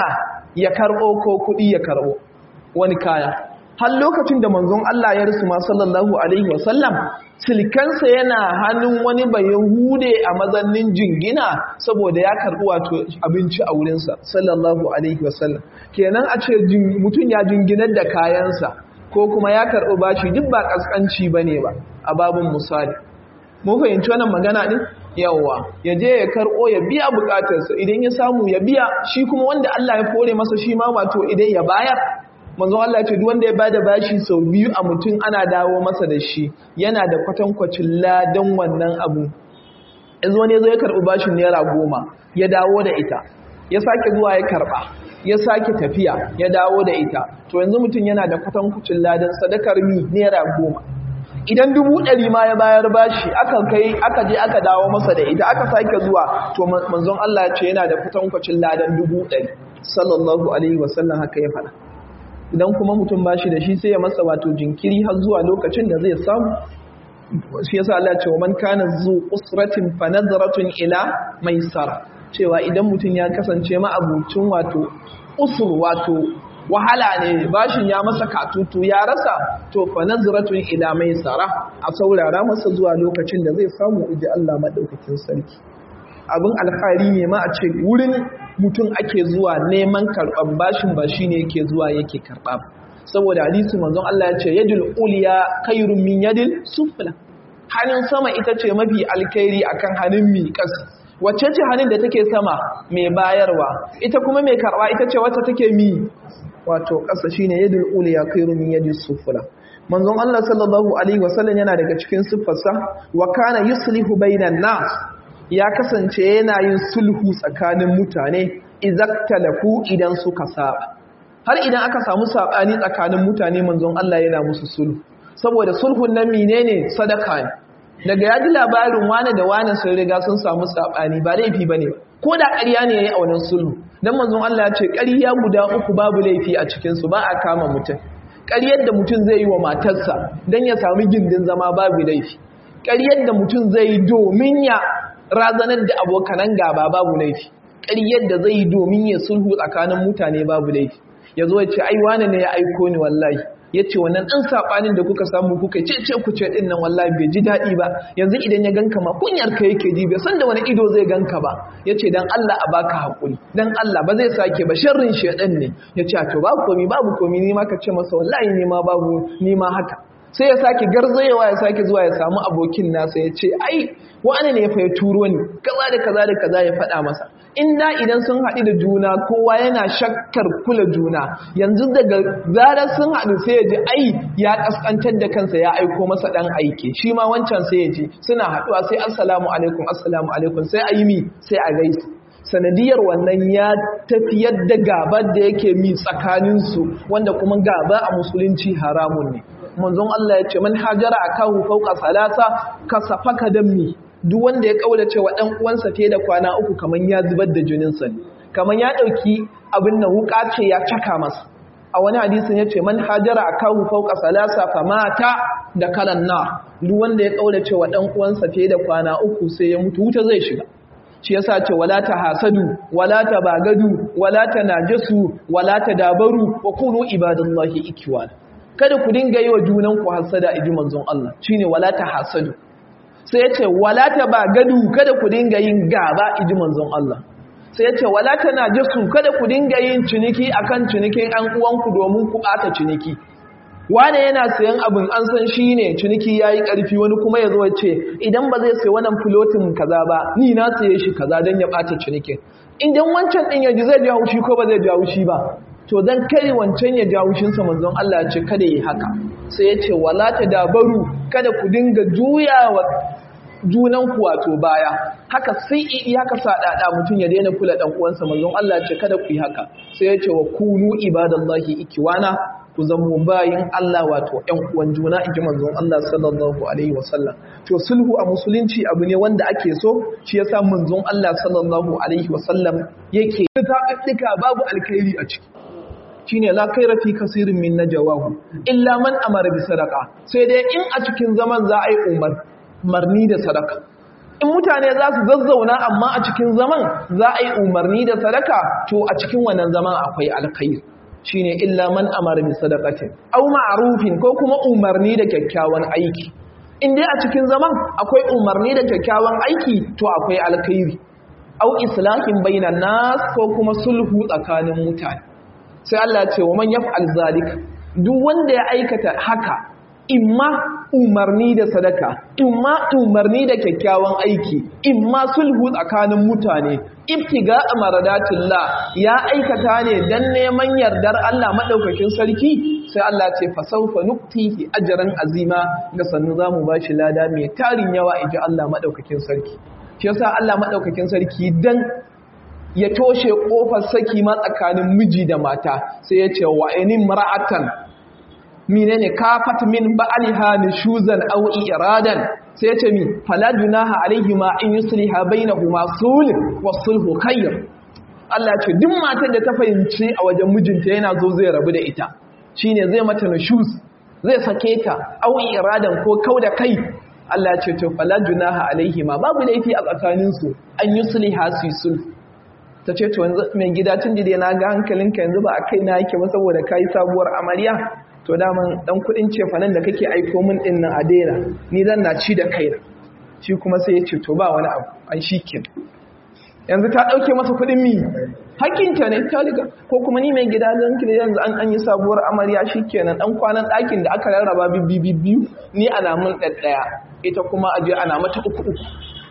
ya karɓo ko kuɗi ya karɓo wani kaya har lokacin da manzon Allah ya rasu ma sallallahu alaihi wasallam silkansa yana hannun wani bayahude a mazannin jingina saboda ya karɓi wato abinci a wurinsa sallallahu alaihi wasallam kenan a ce mutum ya jinginar da kayansa ko kuma ya karɓi bashi duk ba ƙasƙanci ba ne ba a babin misali mun fahimci wannan magana ɗin yawwa ya je ya karɓo ya biya buƙatarsa idan ya samu ya biya shi kuma wanda Allah ya kore masa shi ma wato idan ya bayar manzo Allah ce duk wanda ya bada bashi sau biyu a mutum ana dawo masa da shi yana da kwatankwacin ladan wannan abu yanzu wani zo ya karɓi bashin naira goma ya dawo da ita ya sake zuwa ya karɓa ya sake tafiya ya dawo da ita to yanzu mutum yana da kwatankwacin ladan sadakar mi naira goma idan dubu ɗari ma ya bayar bashi aka kai aka je aka dawo masa da ita aka sake zuwa to manzon Allah ce yana da kwatankwacin ladan dubu ɗari sallallahu alaihi wasallam haka ya faɗa idan kuma mutum bashi da shi sai ya masa wato jinkiri har zuwa lokacin da zai samu shi yasa Allah ce wa man kana zu usratin fa nadratun ila maisara cewa idan mutum ya kasance ma abucin wato usur wato wahala ne bashin ya masa katutu ya rasa to fa nadratun ila maisara a saurara masa zuwa lokacin da zai samu iji Allah madaukakin sarki abin alfahari ne ma a ce wurin mutum ake zuwa neman karɓar bashin ba shi ne yake zuwa yake karɓa saboda hadisi manzon Allah ya ce yadul uliya khairun min yadil sufla hannun sama ita ce mafi alkhairi akan hannun mi ƙasa wacce ce hannun da take sama mai bayarwa ita kuma mai karɓa ita ce wacce take mi wato ƙasa shine yadul uliya khairun min yadil sufla manzon Allah sallallahu alaihi wasallam yana daga cikin siffarsa wa kana yuslihu bainan nas ya kasance yana yin sulhu tsakanin mutane izaktalafu idan suka saba har idan aka samu sabani tsakanin mutane manzon Allah yana musu sulhu saboda sulhun nan menene sadaka ne daga yaji labarin wani da wani sun riga sun samu sabani ba laifi bane ko da ƙarya ne yayi a wannan sulhu dan manzon Allah ya ce ƙarya guda uku babu laifi a cikin su ba a kama mutum ƙaryar da mutum zai yi wa matarsa dan ya samu gindin zama babu laifi ƙaryar da mutum zai yi domin ya razanar da abokanan gaba babu laifi ƙaryar da zai yi domin ya sulhu tsakanin mutane babu laifi ya zo ya ce ai wane ne ya aiko ni wallahi ya ce wannan ɗan saɓanin da kuka samu kuka ce ce ku ce ɗin nan wallahi bai ji daɗi ba yanzu idan ya ganka ma kunyar ka yake ji bai san da wani ido zai ganka ba ya ce don Allah a baka haƙuri don Allah ba zai sake ba sharrin shaɗan ne ya ce to babu komi babu komi ni ma ka ce masa wallahi ni ma babu ni ma haka sai ya sake garzayewa ya sake zuwa ya samu abokin nasa ya ce ai wani ne ya fa turo ni kaza da kaza da kaza ya faɗa masa inda idan sun haɗu da juna kowa yana shakkar kula juna yanzu daga zarar sun haɗu sai ya ji ai ya ƙasƙantar da kansa ya aiko masa ɗan aike shi ma wancan sai ya ji suna haɗuwa sai assalamu alaikum assalamu alaikum sai a yi mi sai a gaisu sanadiyar wannan ya tafiyar da gabar da yake mi tsakaninsu wanda kuma gaba a musulunci haramun ne manzon Allah ya ce man hajara akahu fawqa salasa kasafaka dammi duk wanda ya kaulace wa dan uwansa fiye da kwana uku kaman ya zubar da jinin sa kaman ya dauki abin nan wuka ce ya caka masa a wani hadisin ya ce man hajara akahu fawqa salasa famata da kalan na duk wanda ya kaulace wa dan uwansa fiye da kwana uku sai ya mutu wuta zai shiga shi yasa ce wala ta hasadu wala ta bagadu wala ta najasu wala ta dabaru wa kunu ibadallahi ikwana kada ku dinga yi wa junanku hasada iji manzon Allah shine wala ta hasadu sai yace wala ta ba gadu kada ku dinga yin gaba iji manzon Allah sai yace wala ta najasu kada ku dinga yin ciniki akan cinikin an uwanku domin ku bata ciniki wane yana sayan abin an san shi ne ciniki ya yi ƙarfi wani kuma ya zo ce idan ba zai sai wannan filotin kaza ba ni na saye shi kaza don ya ɓata cinikin idan wancan ɗin ya ji zai ji haushi ko ba zai ji haushi ba to dan kai wancan ya jawo shinsa manzon Allah ya ce kada yi haka sai ya ce wala ta dabaru kada ku dinga juyawa junan ku wato baya haka sai i haka sadada mutum ya daina kula dan uwansa manzon Allah ya ce kada ku yi haka sai ya ce wa kunu ibadallahi ikiwana ku zamo bayin Allah wato ƴan uwan juna inji manzon Allah sallallahu alaihi wasallam to sulhu a musulunci abu ne wanda ake so shi yasa manzon Allah sallallahu alaihi wasallam yake ta babu alkhairi a ciki shine la kaira fi kasirin min najawahu illa man amara bi sadaqa sai dai in a cikin zaman za a yi umar marni da sadaka in mutane za su zazzauna amma a cikin zaman za a yi umarni da sadaka to a cikin wannan zaman akwai alkhairi shine illa man amara bi sadaqatin aw ma'rufin ko kuma umarni da kyakkyawan aiki in dai a cikin zaman akwai umarni da kyakkyawan aiki to akwai alkhairi aw islahin bainan nas ko kuma sulhu tsakanin mutane sai Allah ce wa man yaf'al zalika duk wanda ya aikata haka imma umarni da sadaka imma umarni da kyakkyawan aiki imma sulhu tsakanin mutane ibtiga maradatillah ya aikata ne dan neman yardar Allah madaukakin sarki sai Allah ce fa sawfa nuktihi ajran azima ga sannu zamu bashi lada mai tarin yawa inji Allah madaukakin sarki shi yasa Allah madaukakin sarki dan ya toshe kofar saki ma tsakanin miji da mata sai ya ce wa inin mar'atan menene kafat min ba'liha nushuzan aw iradan sai ya ce mi fala junaha alaihima in yusliha bainahuma sulh wa sulhu khair Allah ce duk matar da ta fahimci a wajen mijinta yana zo zai rabu da ita shine zai mata nushuz zai sake ta aw iradan ko kauda kai Allah ce to fala junaha alaihima babu laifi a tsakaninsu an yusliha su sulh ta ce to yanzu mai gida tun da na ga hankalinka yanzu ba a kai na yake ba saboda kayi sabuwar amarya to daman dan kudin cefanen da kake aiko min din nan a daina ni zan na ci da kaina shi kuma sai ya ce to ba wani abu an shikin yanzu ta dauke masa kudin mi hakinta ne ta riga ko kuma ni mai gida zan kire yanzu an an yi sabuwar amarya shikenan dan kwanan ɗakin da aka rarraba bibbi biyu ni ana mun ɗaɗɗaya ita kuma aje ana mata uku uku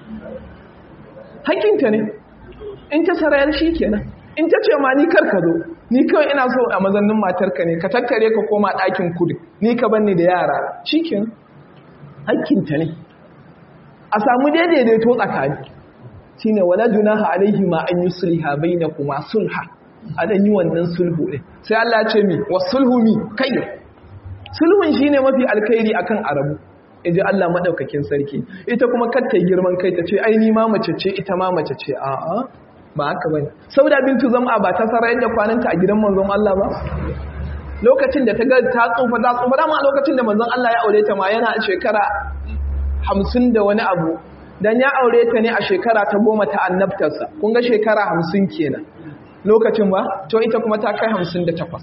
hakinta ne in ta sarayar shi kenan in ta ce ma ni kar ka zo ni kawai ina so a mazannin matarka ne ka tattare ka koma ɗakin kudu ni ka banni da yara shi kenan hakkinta ne a samu daidaito tsakani shi ne wala junaha alaihi ma an yi sulha bai na kuma sulha a ɗan yi wannan sulhu ɗin sai Allah ce mi wa sulhu mi kai sulhun shi ne mafi alkhairi akan arabu in ji Allah maɗaukakin sarki ita kuma kar ta girman kai ta ce ai ni ma mace ce ita ma mace ce a'a ba haka bane sauda bintu zama ba ta sarayar da kwananta a gidan manzon Allah ba lokacin da ta ga ta tsufa ta tsufa dama a lokacin da manzon Allah ya aure ta ma yana a shekara hamsin da wani abu dan ya aure ta ne a shekara ta goma ta annabtarsa kun ga shekara hamsin kenan lokacin ba to ita kuma ta kai hamsin da takwas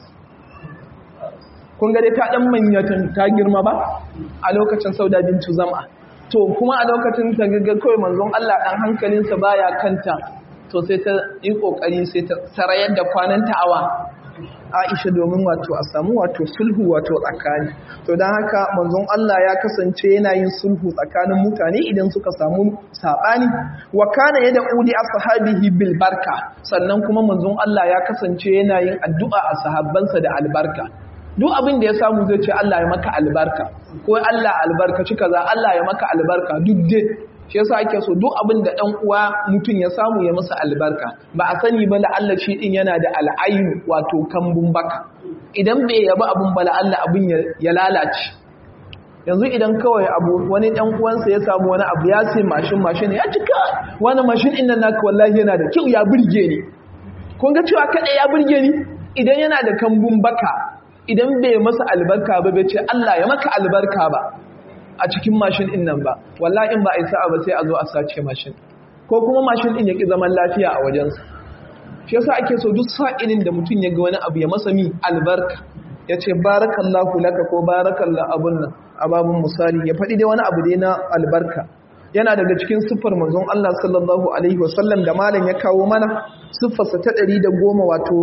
kun ga dai ta dan manyatan ta girma ba a lokacin sauda bintu zama to kuma a lokacin ta ga kawai manzon Allah dan hankalinsa baya kanta to sai ta yi kokari sai ta sarayar da kwananta awa Aisha domin wato a samu wato sulhu wato tsakani to dan haka manzon Allah ya kasance yana yin sulhu tsakanin mutane idan suka samu sabani wa kana yada udi ashabihi bil barka sannan kuma manzon Allah ya kasance yana yin addu'a a sahabbansa da albarka duk abin da ya samu zai ce Allah ya maka albarka ko Allah albarkaci kaza Allah ya maka albarka duk dai shi yasa ake so duk abin da dan uwa mutum ya samu ya masa albarka ba a sani ba la Allah shi din yana da al'ayin wato kambun baka idan bai yaba abin ba la Allah abin ya lalace yanzu idan kawai abu wani dan uwansa ya samu wani abu ya sai mashin mashin ya cika wani mashin din nan naka wallahi yana da kyau ya burge ni kun ga cewa kada ya burge ni idan yana da kambun baka idan bai masa albarka ba bai ce Allah ya maka albarka ba a cikin mashin din nan ba wallahi in ba a isa ba sai a zo a sace mashin ko kuma mashin din ya ki zaman lafiya a wajensa shi yasa ake so duk sa'ilin da mutum ya ga wani abu ya masa mi albarka ya ce barakallahu laka ko barakallahu abun nan a babun misali ya faɗi dai wani abu dai na albarka yana daga cikin siffar manzon Allah sallallahu alaihi wasallam da malam ya kawo mana siffarsa ta 110 wato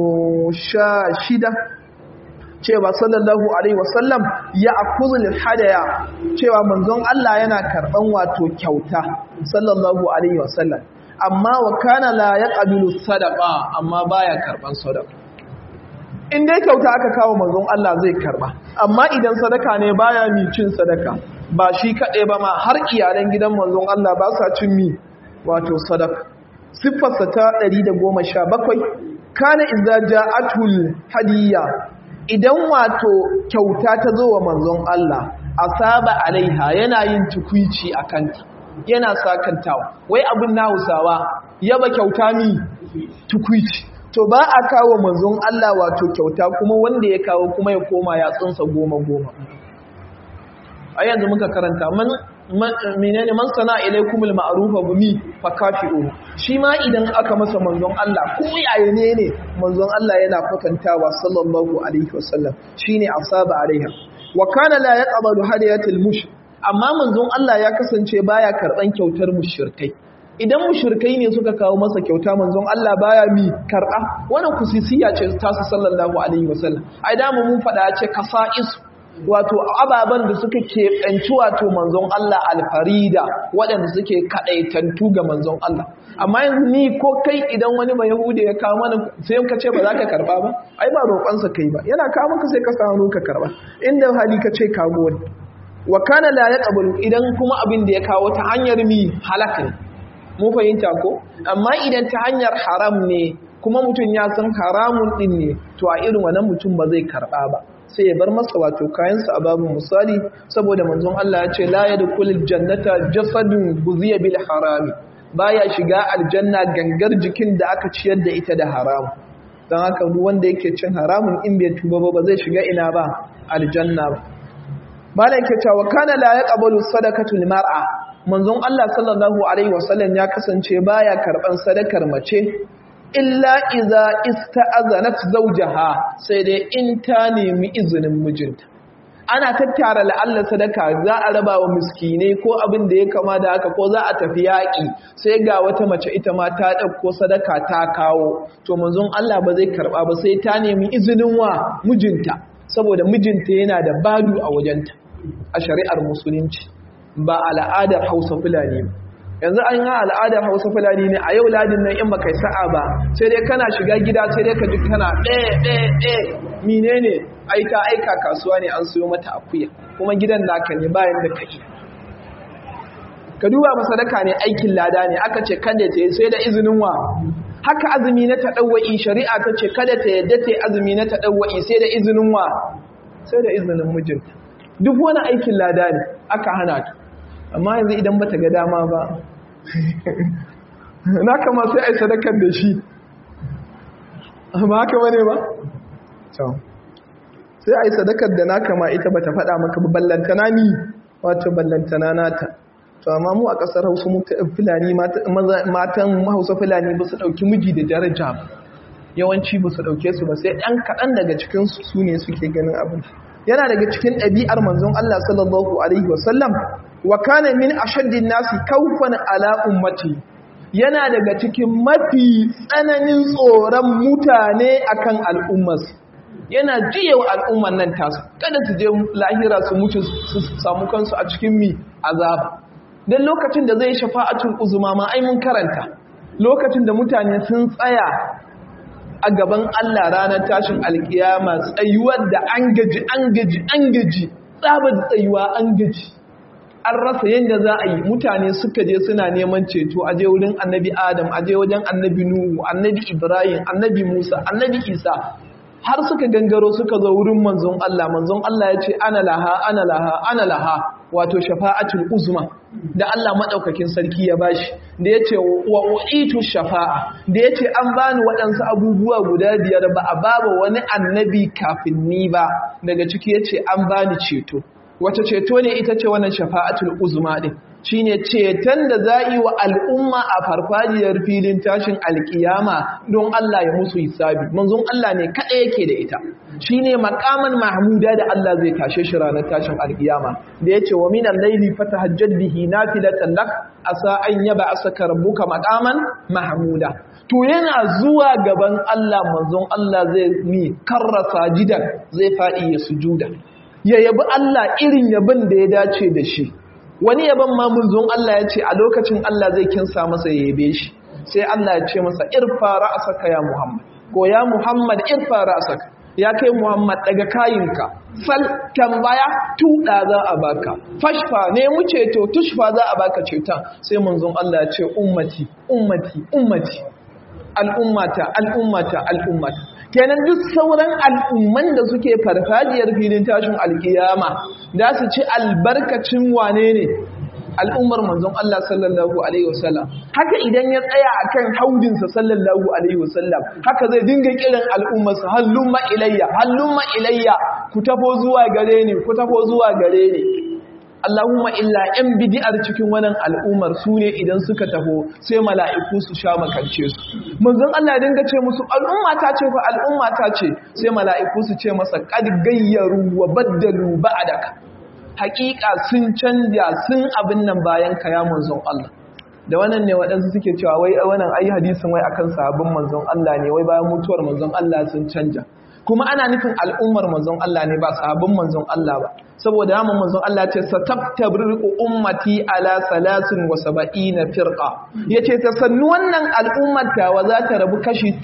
16 cewa sallallahu alaihi wasallam ya akuzul hadaya cewa manzon Allah yana karban wato kyauta sallallahu alaihi wasallam amma wa kana la yaqbilu sadaqa amma baya karban sadaqa in dai kyauta aka kawo manzon Allah zai karba amma idan sadaka ne baya mi cin sadaka ba shi kaɗai ba ma har iyalan gidan manzon Allah ba sa cin mi wato sadaka siffarsa ta 117 kana idza ja'atul hadiyya idan wato kyauta ta zo wa manzon Allah asaba alaiha yana yin tukwici akanta yana sakantawa wai abin na Hausawa yaba kyauta mi tukwici to ba a kawo manzon Allah wato kyauta kuma wanda ya kawo kuma ya koma ya tsunsa goma goma a yanzu muka karanta man menene man sana ilaikumul ma'rufa bumi fakafi'u shi ma idan aka masa manzon Allah ko yaya ne ne manzon Allah yana kwatantawa sallallahu alaihi wasallam shine asaba alaiha wa kana la yaqbalu hadiyatul mush amma manzon Allah ya kasance baya karban kyautar mushrikai idan mushrikai ne suka kawo masa kyauta manzon Allah baya mi karba wannan kusisiya ce ta sallallahu alaihi wasallam ai da mun fada ce kasa'is wato ababen da suka keɓanci wato manzon Allah alfarida waɗanda suke kaɗaitantu ga manzon Allah amma yanzu ni ko kai idan wani mai yahudi ya kawo mana sai ka ce ba za ka karɓa ba ai ba roƙonsa kai ba yana kawo maka sai ka samu ka karɓa inda hali ka ce kawo wani wa kana la yaqbalu idan kuma abin da ya kawo ta hanyar mi halaka ne mu fahimta ko amma idan ta hanyar haram ne kuma mutum ya san haramun din ne to a irin wannan mutum ba zai karɓa ba sai ya bar masa wato kayansa a babu misali saboda manzon Allah ya ce la yadkhulul jannata jasadun buziya bil harami baya shiga aljanna gangar jikin da aka ciyar da ita da haram dan haka duk wanda yake cin haramun in bai tuba ba ba zai shiga ina ba aljanna ba bala yake cewa kana la yaqbalu sadaqatul mar'a manzon Allah sallallahu alaihi wasallam ya kasance baya karban sadakar mace illa iza ista'azanat zawjaha sai dai in ta nemi izinin mijinta ana tattara la'alla sadaka za a raba wa miskinai ko abin da ya kama da haka ko za a tafi yaƙi sai ga wata mace ita ma ta ɗauko sadaka ta kawo to manzon Allah ba zai karɓa ba sai ta nemi izinin wa mijinta saboda mijinta yana da badu a wajenta a shari'ar musulunci ba al'adar hausa fulani ba yanzu an yi al'adar hausa fulani ne a yau ladin nan in baka sa'a ba sai dai kana shiga gida sai dai ka ji kana ɗaya ɗaya ɗaya mine ne aika aika kasuwa ne an siyo mata akuya kuma gidan naka ne bayan da kake ka duba masadaka ne aikin lada ne aka ce kada ta yi sai da izinin wa haka azumi na taɗawwa'i shari'a ta ce kada ta yadda ta yi azumi na taɗawwa'i sai da izinin wa sai da izinin mijinta duk wani aikin lada ne aka hana ta amma yanzu idan bata ga dama ba na kama sai a yi sadakar da shi amma haka wane ba? sai a yi sadakar da na kama ita bata faɗa maka ballantana ni wato ballantana nata to amma mu a ƙasar hausa fulani matan hausa fulani ba su ɗauki miji da daraja yawanci ba su ɗauke su ba sai ɗan kaɗan daga cikinsu su ne suke ganin abin yana daga cikin ɗabi'ar manzon Allah sallallahu alaihi wasallam wa kana min ashaddin nasi kaufan ala ummati yana daga cikin mafi tsananin tsoron mutane akan al'ummas yana jiyewa al'umman nan tasu kada su je lahira su mutu su samu kansu a cikin mi azaba dan lokacin da zai shafa'atul uzma ma ai mun karanta lokacin da mutane sun tsaya a gaban Allah ranar tashin alkiyama tsayuwar da an gaji an gaji an gaji tsabar tsayuwa an gaji an rasa yadda za a yi mutane suka je suna neman ceto a je wurin annabi adam a je wajen annabi nuhu annabi ibrahim annabi musa annabi isa har suka gangaro suka zo wurin manzon Allah manzon Allah ya ce ana laha ana laha ana laha wato shafa'atul uzma da Allah madaukakin sarki ya bashi da yace wa uitu shafa'a da yace an bani waɗansu abubuwa guda biyar ba a baba wani annabi kafin ni ba daga ciki yace an bani ceto wace ceto ne ita ce wannan shafa'atul uzma din shine ceton da za yi wa al'umma a farfajiyar filin tashin alkiyama don Allah ya musu hisabi manzon Allah ne kada yake da ita shine makaman mahmuda da Allah zai tashe shi ranar tashin alkiyama da yace wa minal layli fatahajjad bihi nafilatan lak asa an yaba asaka rabbuka maqaman mahmuda to yana zuwa gaban Allah manzon Allah zai mi karrasa jidan zai fadi ya sujuda ya yabi Allah irin yabin da ya dace da shi wani yaban ma munzon Allah ya ce a lokacin Allah zai kinsa masa ya yabe shi sai Allah ya ce masa irfa ra'saka ya Muhammad ko ya Muhammad irfa ra'saka ya kai Muhammad daga kayinka fal tambaya tuda za a baka fashfa ne mu ceto tushfa za a baka ceton sai munzon Allah ya ce ummati ummati ummati al'ummata al'ummata al'ummata kenan duk sauran al'umman da suke farfajiyar filin tashin alkiyama da su ci albarkacin wane ne al'ummar manzon Allah sallallahu alaihi wasallam haka idan ya tsaya akan haudinsa sallallahu alaihi wasallam haka zai dinga kiran al'ummarsa hallumma ilayya hallumma ilayya ku tafo zuwa gare ni ku tafo zuwa gare ni Allahumma illa ‘yan bidi'ar cikin wannan al'ummar su ne idan suka taho sai mala'iku su sha makance su. Manzon Allah dinga ce musu al'umma ta ce fa al'umma ta ce sai mala'iku su ce masa kad gayyaru wa baddalu ba'daka. Hakika sun canja sun abin nan bayan ka ya manzon Allah. Da wannan ne waɗansu suke cewa wai wannan ayi hadisin wai akan sahabban manzon Allah ne wai bayan mutuwar manzon Allah sun canja. kuma ana nufin al'ummar manzon Allah ne ba sahabin manzon Allah ba saboda yaman manzon Allah ce satabtabriqu ummati ala salasin wa sab'ina firqa yace ta sannu wannan al'ummar ta wa za ta rabu kashi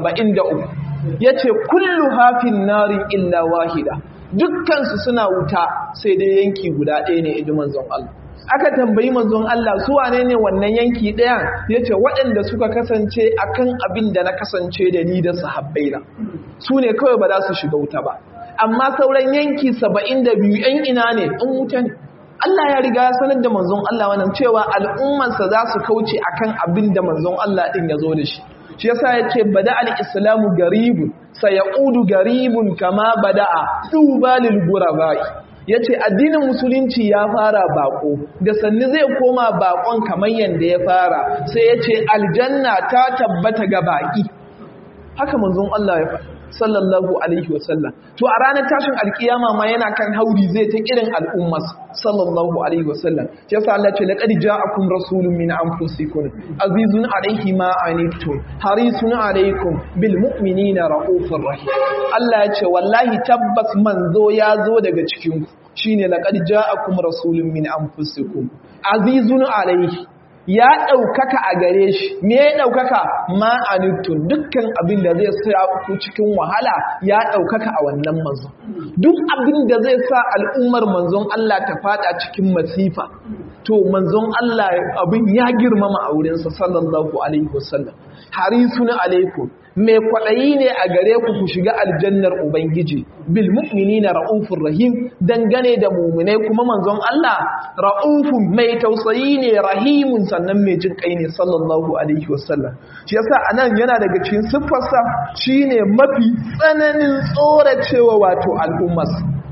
73 yace kullu hafin narin illa wahida dukkan su suna wuta sai dai yanki guda ɗaya ne idan manzon Allah aka tambayi manzon Allah su wane ne wannan yanki ɗaya yace waɗanda suka kasance akan abin da na kasance da ni da sahabbaina su ne kawai ba za su shiga wuta ba amma sauran yanki saba'in da biyu ‘yan ina ne in wuta ne Allah ya riga ya sanar da manzon Allah wannan cewa al'ummarsa za su kauce akan abin da manzon Allah ɗin ya zo da shi shi yasa ya ce bada al'islamu garibun sayaudu garibun kama bada'a dubalil gurabai ya ce addinin musulunci ya fara bako da sannu zai koma bakon kamar yadda ya fara sai ya ce aljanna ta tabbata ga baki haka manzon Allah ya faɗa sallallahu alaihi wasallam to a ranar tashin alkiyama ma yana kan hauri zai ta kirin al'ummas sallallahu alaihi wasallam yasa Allah ce laqad ja'akum rasulun min anfusikum azizun alaihi ma anittum harisun alaikum bil mu'minina raufur rahim Allah ya ce wallahi tabbas manzo ya zo daga cikin ku shine laqad ja'akum rasulun min anfusikum azizun alaihi ya ɗaukaka a gare shi me ya ɗaukaka ma'anittun dukkan abin da zai sa ku cikin wahala ya ɗaukaka a wannan manzon duk abin da zai sa al'ummar manzon Allah ta fada cikin masifa to manzon Allah abin ya girmama a wurinsa sallallahu alaihi wasallam harisun alaikum mai kwaɗayi ne a gare ku ku shiga aljannar Ubangiji, bil mu'mini na ra'ufin rahim dangane da muminai kuma manzon Allah ra'ufin mai tausayi ne rahimun sannan mai jin kai ne sallallahu Alaihi wasallam. Shi yasa a nan yana daga cikin siffarsa shi ne mafi tsananin tsoracewa wato al'ummas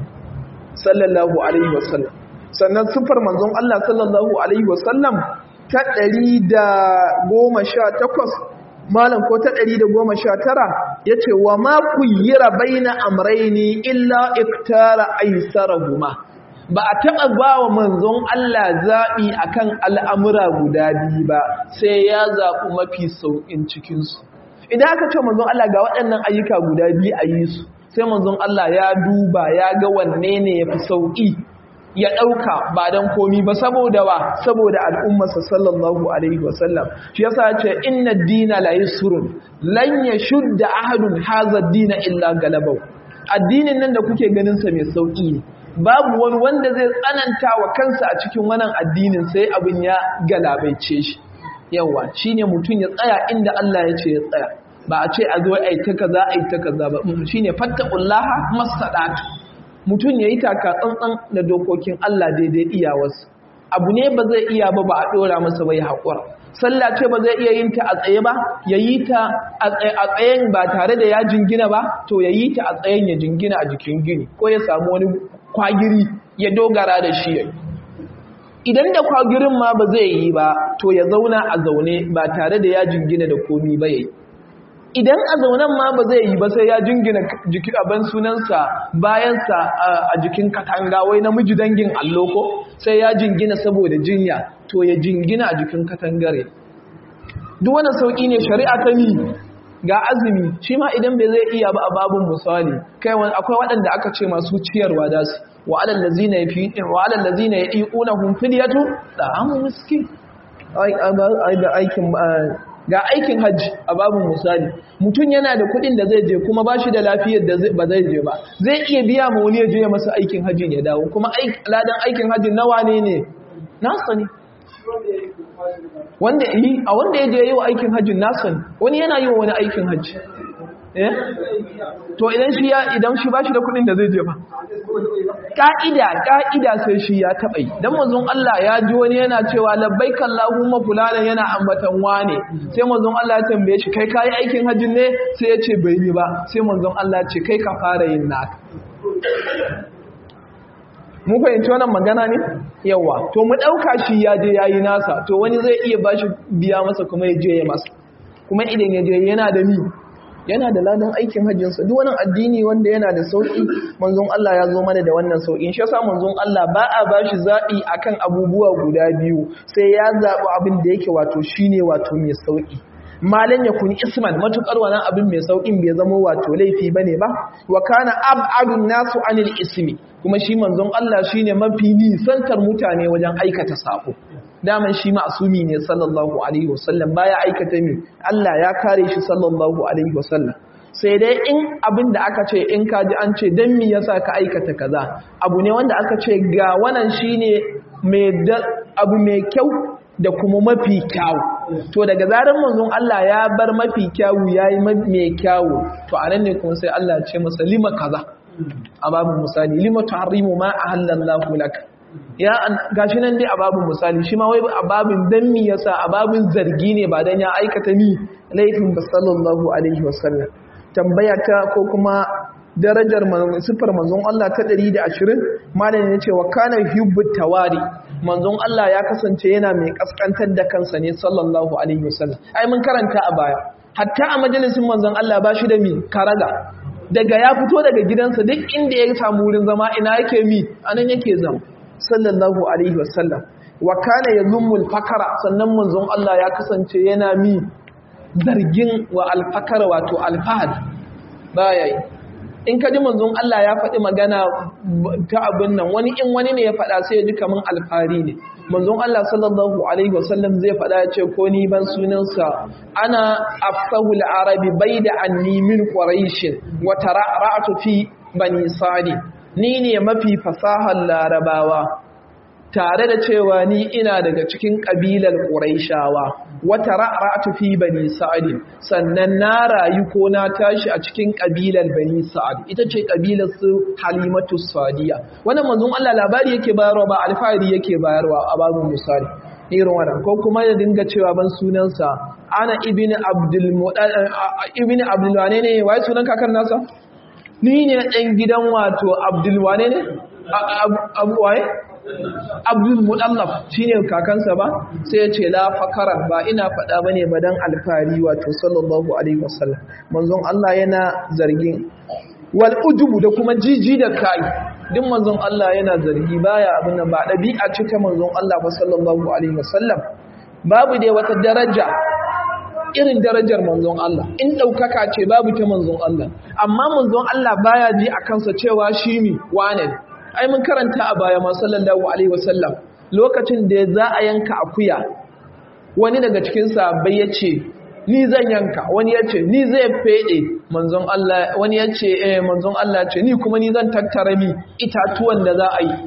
sallallahu Alaihi wasallam. Sannan siffar manzon Allah sallallahu Alaihi wasallam ta ɗari da goma sha takwas malam ko ta ɗari da goma sha tara ya ce wa ma kuyyira baina amraini illa iktara aisarahuma ba a taɓa ba wa manzon Allah zaɓi akan al'amura guda biyu ba sai ya zaɓi mafi sauƙin cikinsu idan aka ce manzon Allah ga waɗannan ayyuka guda biyu a yi su sai manzon Allah ya duba ya ga wanne ne ya fi sauƙi ya ɗauka ba don komi ba saboda wa saboda al'ummarsa sallallahu alaihi wasallam shi yasa ce inna dina la yusrun lan yashudda ahadun hadha dina illa galabau addinin nan da kuke ganin sa mai sauki ne babu wani wanda zai tsananta wa kansa a cikin wannan addinin sai abin ya galabaice shi yawa shine mutum ya tsaya inda Allah ya ce ya tsaya ba a ce a zo ai ta kaza ai ta kaza ba shine fattaqullaha masadatu mutum ya yi taka tsantsan da dokokin Allah daidai iyawarsa abu ne ba zai iya ba ba a ɗora masa bai haƙura sallah ce ba zai iya yin ta a tsaye ba ya yi ta a tsayen ba tare da ya jingina ba to ya yi ta a tsayen ya jingina a jikin gini ko ya samu wani kwagiri ya dogara da shi ya idan da kwagirin ma ba zai yi ba to ya zauna a zaune ba tare da ya jingina da komi ba ya yi idan a zaunen ma ba zai yi ba sai ya jingina jiki abin sunansa bayansa a jikin katanga wai namiji dangin allo ko sai ya jingina saboda jinya to ya jingina a jikin katangare duk wani sauƙi ne shari'a ta yi ga azumi shi ma idan bai zai iya ba a babun misali kai akwai waɗanda aka ce masu ciyarwa da su wa alal lazina yafi wa alal lazina yaquunahum fidyatu da amu miskin aikin ga aikin hajji a babin misali mutum yana da kudin da zai je kuma ba shi da lafiyar da ba zai je ba zai iya biya ma wani ya je masa aikin hajjin ya dawo kuma ladan aikin hajjin nawa ne ne nasa ne wanda yi a wanda ya je yi wa aikin hajjin nasa ne wani yana yi wa wani aikin hajji eh to idan shi ya idan shi ba shi da kudin da zai je ba ka'ida ka'ida sai shi ya taɓa yi dan manzon Allah ya ji wani yana cewa labbaik Allahumma fulana yana ambatan wane sai manzon Allah ya tambaye shi kai kai aikin hajjin ne sai ya ce bai yi ba sai manzon Allah ce kai ka fara yin naka mu fahimci wannan magana ne yawa to mu ɗauka shi ya je ya yi nasa to wani zai iya ba shi biya masa kuma ya je ya masa kuma idan ya je yana da ni yana da ladan aikin hajjinsa duk wani addini wanda yana da sauƙi manzon Allah ya zo mana da wannan sauƙi shi yasa manzon Allah ba a ba shi zaɓi akan abubuwa guda biyu sai ya zaɓi abin da yake wato shine wato mai sauƙi malan ya kuni isman matukar wannan abin mai saukin bai zama wato laifi bane ba wa kana ab'adun nasu anil ismi kuma shi manzon Allah shine mafi nisantar mutane wajen aikata sako daman shi ma'sumi ne sallallahu alaihi wasallam baya aikata mi Allah ya kare shi sallallahu alaihi wasallam sai dai in abin da aka ce in kaji an ce dan me yasa ka aikata kaza abu ne wanda aka ce ga wannan shine mai abu mai kyau da kuma mafi kyawu to daga zarar manzon Allah ya bar mafi kyawu yayi mai kyawu to anan ne kuma sai Allah ya ce masa lima kaza a babu misali lima tuharimu ma ahallallahu lak ya gashi nan dai a babu misali shi ma wai a babin dan mi yasa a babin zargi ne ba dan ya aikata ni laifin ba sallallahu alaihi wasallam tambaya ta ko kuma darajar sifar manzon Allah ta 120 malamin ya ce wa kana hubbu tawari manzon Allah ya kasance yana mai kaskantar da kansa ne sallallahu alaihi wasallam ai mun karanta a baya hatta a majalisin manzon Allah ba shi da mi karaga daga ya fito daga gidansa duk inda ya samu wurin zama ina yake mi anan yake zama sallallahu alaihi wasallam wa kana yazumul fakara sannan manzon Allah ya kasance yana mi zargin wa alfakara wato alfahad baya yi in ka ji manzon Allah ya faɗi magana ta abin nan wani in wani ne ya faɗa sai ya ji kaman alfari ne manzon Allah sallallahu alaihi wasallam zai faɗa ya ce ko ni ban sunansa ana afsahul arabi baida anni min quraish wa tara'atu fi bani sadi ni ne mafi fasahar larabawa tare da cewa ni ina daga cikin ƙabilar ƙuraishawa wata ra'atu fi bani sa'ad sannan na rayu ko na tashi a cikin ƙabilar bani sa'ad ita ce ƙabilar su halimatu sadiya wannan manzon Allah labari yake bayarwa ba alfahari yake bayarwa a babin misali irin wannan ko kuma ya dinga cewa ban sunansa ana ibn abdul ibn abdul wane ne wai sunan kakar nasa ni ne ɗan gidan wato abdul wane ne abu waye abdul mudallaf shine kakansa ba sai ya ce la fakaran ba ina faɗa bane ba dan alfari wato sallallahu alaihi wasallam manzon Allah yana zargin wal ujubu da kuma jiji da kai duk manzon Allah yana zargi baya abin nan ba dabi'a ce ta manzon Allah ba sallallahu alaihi wasallam babu dai wata daraja irin darajar manzon Allah in daukaka ce babu ta manzon Allah amma manzon Allah baya ji a kansa cewa shi mi wane ai mun karanta a baya ma sallallahu alaihi wasallam lokacin da za a yanka akuya wani daga cikin sahabbai yace ni zan yanka wani yace ni zai fede manzon Allah wani yace eh manzon Allah ce ni kuma ni zan tattara mi itatuwan da za a yi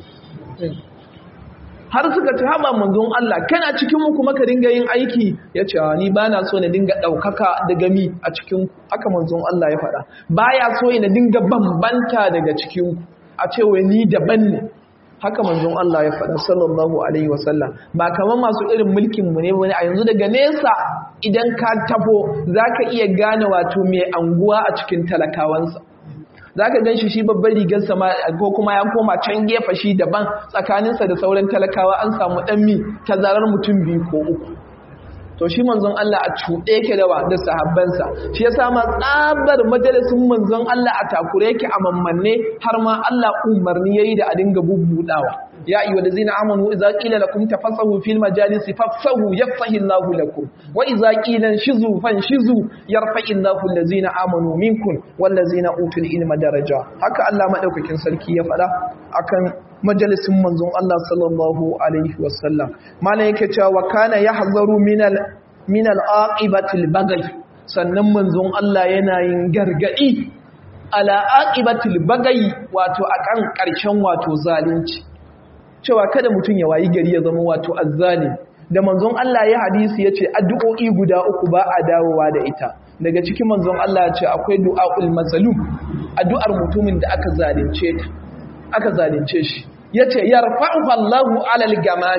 har suka ci haba manzon Allah kana cikin mu kuma ka dinga yin aiki yace ni bana so na dinga daukaka daga mi a cikin haka manzon Allah ya faɗa baya so na dinga bambanta daga cikin ku a ce wai ni daban ne haka manzon Allah ya faɗa sallallahu alaihi wasallam ba kamar masu irin mulkin mu ne wani a yanzu daga nesa idan ka tafo zaka iya gane wato mai anguwa a cikin talakawansa zaka ganshi shi babban rigar sama ko kuma ya koma can gefe shi daban tsakaninsa da sauran talakawa an samu dan mi tazarar mutum biyu ko uku to shi manzon Allah a cuɗe yake da da sahabbansa shi yasa ma tsabar majalisin manzon Allah a takure yake a mammanne har ma Allah umarni yayi da a dinga bubbudawa ya ayyuhal ladzina amanu idza qila lakum tafassahu fil majalisi fafsahu yafsahu Allahu lakum wa idza qila shizu fanshizu yarfa'u Allahu allazina amanu minkum wal ladzina utul ilma daraja haka Allah madaukakin sarki ya faɗa akan majalisin manzon Allah sallallahu alaihi wasallam mana yake cewa wa kana yahzaru minal minal aqibatil bagai sannan manzon Allah yana yin gargadi ala aqibatil bagai wato akan karshen wato zalunci cewa kada mutum ya wayi gari ya zama wato azzalim da manzon Allah ya hadisi yace addu'o'i guda uku ba a dawowa da ita daga cikin manzon Allah ya ce akwai du'aul mazlum addu'ar mutumin da aka zalunce ta aka zalunce shi yace yarfa'u Allahu 'alal gamami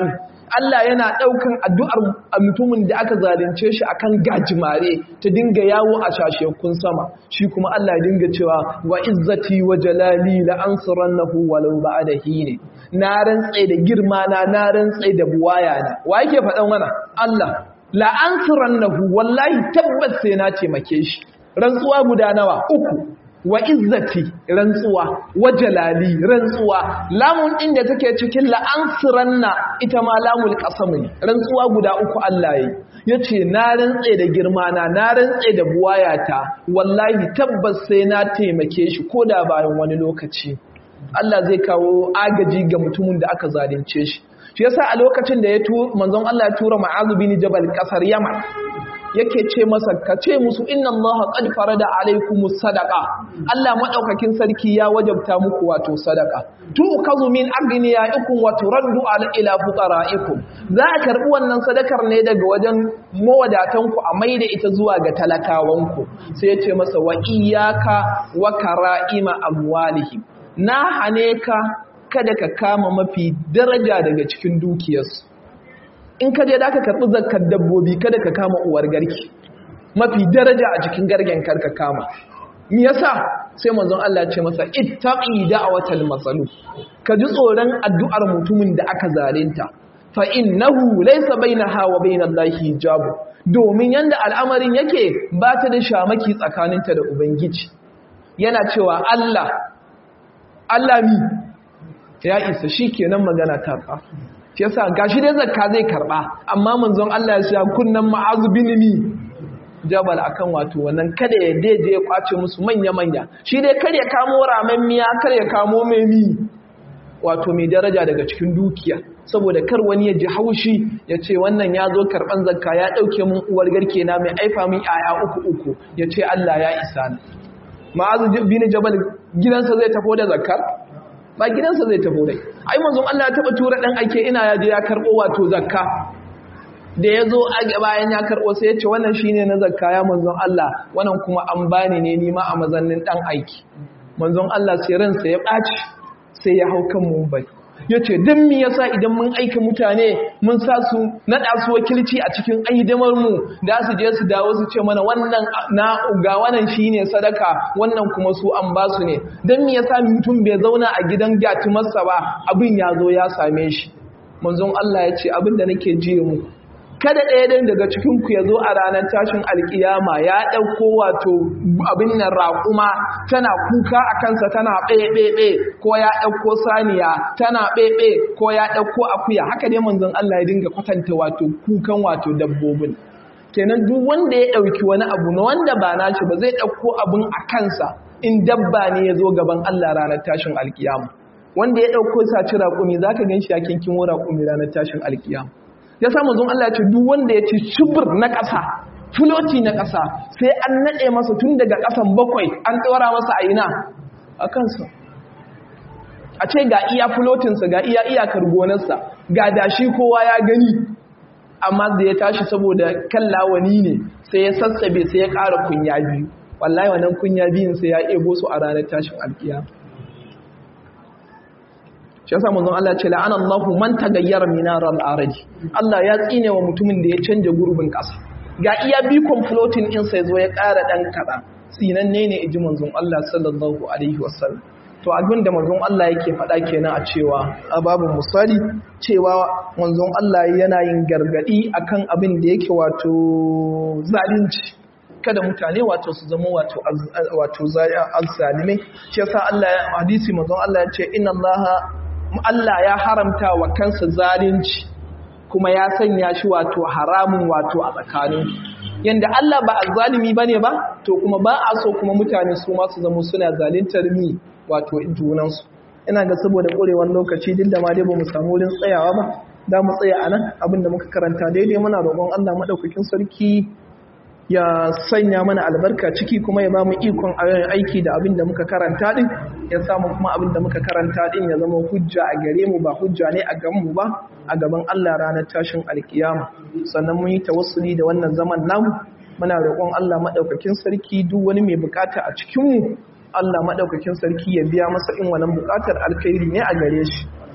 Allah yana ɗaukan addu'ar mutumin da aka zalunce shi akan gajimare ta dinga yawo a shashekun sama shi kuma Allah ya dinga cewa wa izzati wa jalali la ansurannahu walau ba'da hine na rantsa da girma na na rantsa da buwaya na wa yake faɗan wannan Allah la ansurannahu wallahi tabbas sai na taimake shi rantsuwa guda nawa uku wa izzati rantsuwa wa jalali rantsuwa lamun din da take cikin la'ansiranna ita ma lamul qasam ne rantsuwa guda uku Allah yi yace na rantse da girma na na rantse da buwayata wallahi tabbas sai na taimake shi koda bayan wani lokaci Allah zai kawo agaji ga mutumin da aka zalunce shi shi yasa a lokacin da ya tu manzon Allah ya tura Mu'adh bin Jabal kasar Yaman yake ce masa ka ce musu inna Allah qad farada alaikumus sadaqa Allah madaukakin sarki ya wajabta muku wato sadaqa tu kazu min aghniyaikum wa turaddu ala ila fuqaraikum za a karbi wannan sadakar ne daga wajen mawadatan ku a maida ita zuwa ga talakawan ku sai ya ce masa wa iyyaka wa karaima amwalihim na hane ka kada ka kama mafi daraja daga cikin dukiyarsu in ka je da ka karɓi zakar dabbobi kada ka kama uwar garki mafi daraja a cikin gargen karka kama me yasa sai manzon Allah ce masa ittaqi da'watal masalu ka ji tsoron addu'ar mutumin da aka zalunta fa innahu laysa bainaha wa bainallahi hijab domin yanda al'amarin yake ba ta da shamaki tsakaninta da ubangiji yana cewa Allah Allah mi ya isa shikenan magana ta ka shi yasa gashi dai zakka zai karba amma manzon Allah ya sha kunnan ma'azu bin mi jabal akan wato wannan kada ya daje ya kwace musu manya manya shi dai kar ya kamo ramen miya kar ya kamo mai mi wato mai daraja daga cikin dukiya saboda kar wani ya ji haushi ya ce wannan ya zo karban zakka ya dauke mun uwar garke na mai aifa min aya uku uku ya ce Allah ya isa ni ma'azu bin jabal gidansa zai tafo da zakkar ba gidansa zai tafi dai ai manzon Allah ya taba tura dan aike ina yaje ya karbo wato zakka da yazo a bayan ya karbo sai ya ce wannan shine na zakka ya manzon Allah wannan kuma an bani ne ni ma a mazannin dan aiki manzon Allah sai ransa ya baci sai ya hau kan mumbai yace dan me yasa idan mun aika mutane mun sa su nada su wakilci a cikin aidamar mu da su je su dawo su ce mana wannan na ga wannan shine sadaka wannan kuma su an ba su ne dan me yasa mutum bai zauna a gidan gyatumarsa ba abin ya zo ya same shi manzon Allah ya ce abin da nake ji mu kada ɗaya ɗin daga cikinku ya zo a ranar tashin alkiyama ya ɗauko wato abin nan raƙuma tana kuka a kansa tana ɓeɓeɓe ko ya ɗauko saniya tana ɓeɓe ko ya ɗauko akuya haka ne manzon Allah ya dinga kwatanta wato kukan wato dabbobin kenan duk wanda ya ɗauki wani abu na wanda ba nashi ba zai ɗauko abin a kansa in dabba ne ya zo gaban Allah ranar tashin alkiyama wanda ya ɗauko saci raƙumi za ka gan shi ya kinkimo raƙumi ranar tashin alkiyama ya sa manzon Allah ya ce duk wanda ya ci shubur na ƙasa filoti na ƙasa sai an naɗe masa tun daga ƙasan bakwai an tsora masa a ina a kansa a ce ga iya filotinsa ga iya iyakar gonarsa ga dashi kowa ya gani amma da ya tashi saboda kan lawani ne sai ya sassabe sai ya ƙara kunya biyu wallahi wannan kunya biyun sai ya ebo su a ranar tashin alkiyama shi yasa manzon Allah ce la'ana Allahu man tagayyara minar al-araj Allah ya tsine wa mutumin da ya canja gurbin kasa ga iya bikon floating din sai zo ya ƙara dan kada tsinanne ne iji manzon Allah sallallahu alaihi wasallam to abin da manzon Allah yake faɗa kenan a cewa a babu misali cewa manzon Allah yana yin gargadi akan abin da yake wato zalunci kada mutane wato su zama wato wato zalimai shi yasa Allah hadisi manzon Allah ya ce inna Allah Allah ya haramta wa kansa zalunci kuma ya sanya shi wato haramun wato a tsakanin yanda Allah ba azzalimi bane ba to kuma ba a so kuma mutane su ma su zama suna zaluntar mi wato junansu ina ga saboda ƙurewar lokaci duk da ma dai ba mu samu wurin tsayawa ba da mu tsaya a nan abinda muka karanta daidai muna roƙon Allah maɗaukakin sarki ya sanya mana albarka ciki kuma ya ba mu ikon aiki da abin da muka karanta din ya samu kuma abin da muka karanta din ya zama hujja a gare mu ba hujja ne a gaban ba a gaban Allah ranar tashin alkiyama sannan mun yi tawassuli da wannan zaman namu muna roƙon Allah madaukakin sarki duk wani mai bukata a cikin mu Allah madaukakin sarki ya biya masa in wannan bukatar alkhairi ne a gare shi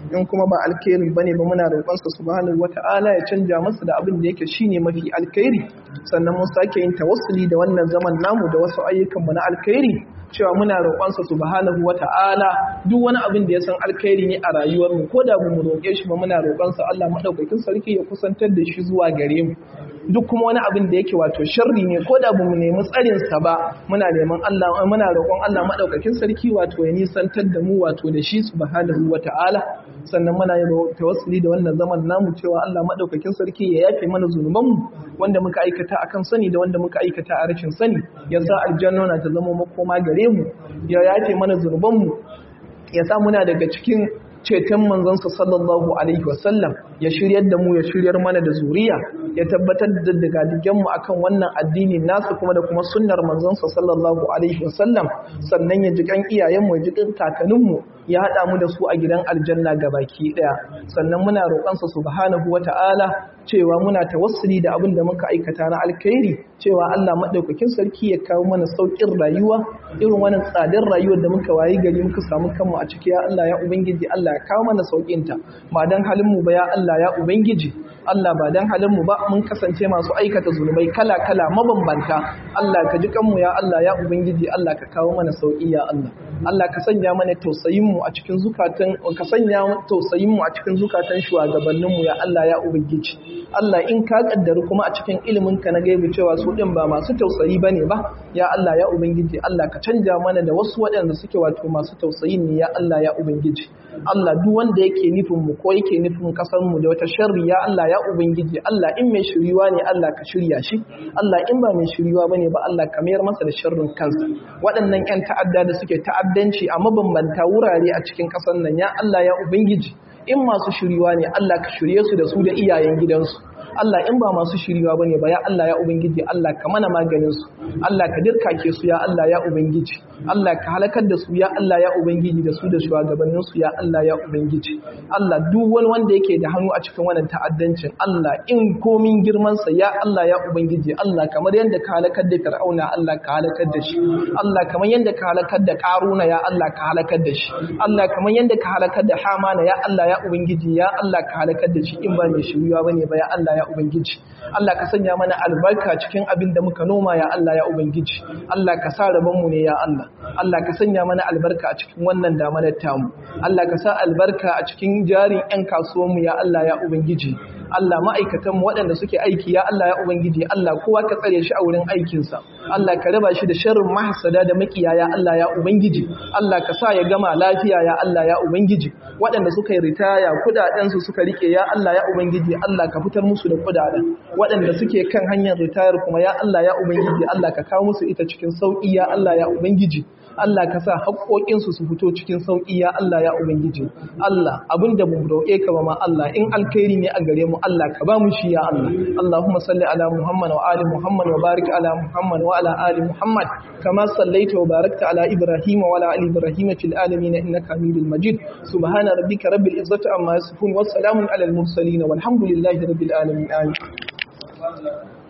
in kuma ba alkhairin bane ba muna roƙonsa subhanahu wata'ala ya canja masa da abin da yake shine mafi alkhairi sannan mun sake yin tawassuli da wannan zaman namu da wasu ayyukan mu na alkhairi cewa muna roƙonsa subhanahu wata'ala duk wani abin da ya san alkhairi ne a rayuwar mu ko da mu roƙe shi ba muna roƙonsa Allah madaukakin sarki ya kusantar da shi zuwa gare mu duk kuma wani abin da yake wato sharri ne ko da bamu nemi tsarin sa ba muna neman Allah muna roƙon Allah madaukakin sarki wato ya nisantar da mu wato da shi subhanahu wata'ala sannan muna yin tawassuli da wannan zaman namu cewa Allah madaukakin sarki ya yafe mana zunuban mu wanda muka aikata akan sani da wanda muka aikata a rashin sani ya sa aljanna na ta zama makoma gare mu ya yafe mana zunuban mu ya sa muna daga cikin ceton manzansa sallallahu alaihi wasallam ya shiryar da mu ya shiryar mana da zuriya ya tabbatar da dagadigen mu akan wannan addini nasu kuma da kuma sunnar manzansa sallallahu alaihi wasallam sannan ya ji kan iyayen mu ya ji kan kakannin mu ya hada mu da su a gidan aljanna gabaki daya sannan muna roƙonsa subhanahu wata'ala cewa muna tawassuli da abin da muka aikata na alkhairi cewa Allah madaukakin sarki ya kawo mana saukin rayuwa irin wannan tsadar rayuwar da muka wayi gari muka samu kanmu a ciki ya Allah ya ubangiji Allah ya kawo mana saukin ta ba dan halin mu ba ya Allah ya ubangiji Allah ba dan halin mu ba mun kasance masu aikata zunubai kala kala mabambanta Allah ka ji kanmu ya Allah ya ubangiji Allah ka kawo mana sauki ya Allah Allah ka sanya mana tausayin mu a cikin zukatan ka sanya tausayin mu a cikin zukatan shugabannin mu ya Allah ya ubangiji Allah in ka kaddari kuma a cikin ilimin ka na gaibi cewa su din ba masu tausayi bane ba ya Allah ya ubangiji Allah ka canja mana da wasu waɗanda suke wato masu tausayin ne ya Allah ya ubangiji Allah duk wanda yake nufin mu ko yake nufin kasar mu da wata sharri ya Allah ya ubangiji Allah in mai shiriwa ne Allah ka shirya shi Allah in ba mai shiriwa bane ba Allah ka mayar masa da sharrin kansa waɗannan ƴan ta'adda da suke ta'addanci a mabambanta wurare a cikin ƙasar nan ya Allah ya ubangiji in masu shiriwa ne Allah ka shirye su da su da iyayen gidansu Allah in ba masu shiriwa bane ba ya Allah ya ubangiji Allah ka mana maganin su Allah ka dirkake su ya Allah ya ubangiji Allah ka halakar da su ya Allah ya ubangiji da su da shugabannin su ya Allah ya ubangiji Allah duk wani wanda yake da hannu a cikin wannan ta'addancin Allah in komin girman sa ya Allah ya ubangiji Allah kamar yanda ka halakar da Fir'auna Allah ka halakar da shi Allah kamar yanda ka halakar da Qaruna ya Allah ka halakar da shi Allah kamar yanda ka halakar da Hamana ya Allah ya ubangiji ya Allah ka halakar da shi in ba mai shiriwa bane ba ya Allah ya ubangiji Allah ka sanya mana albarka cikin abin da muka noma ya Allah ya ubangiji Allah ka sa rabon mu ne ya Allah Allah ka sanya mana albarka a cikin wannan damanar tamu Allah ka sa albarka a cikin jarin 'yan kasuwanmu ya Allah ya ubangiji Allah ma'aikatanmu waɗanda suke aiki ya Allah ya Ubangiji Allah kowa ka tsare shi a wurin aikinsa Allah ka raba shi da sharrin mahasada da makiya ya Allah ya Ubangiji Allah ka sa ya gama lafiya ya Allah ya Ubangiji waɗanda suka yi ritaya kudadensu suka rike ya Allah ya Ubangiji Allah ka fitar musu da kudaden waɗanda suke kan hanyar ritayar kuma ya Allah ya Ubangiji Allah ka kawo musu ita cikin sauƙi ya Allah ya Ubangiji Allah ka sa haƙoƙinsu su fito cikin sauƙi ya Allah ya Ubangiji. Allah abinda mu roƙe ka ba ma Allah in alkhairi ne a gare mu Allah ka ba mu shi ya Allah. Allahumma salli ala Muhammad wa ali Muhammad wa barik ala Muhammad wa ala ali Muhammad kama sallaita wa barakta ala Ibrahim wa ala ali Ibrahim fil alamin innaka Hamidul Majid. Subhana rabbika rabbil izzati amma yasifun wa salamun ala al mursalin walhamdulillahi rabbil alamin. Amin.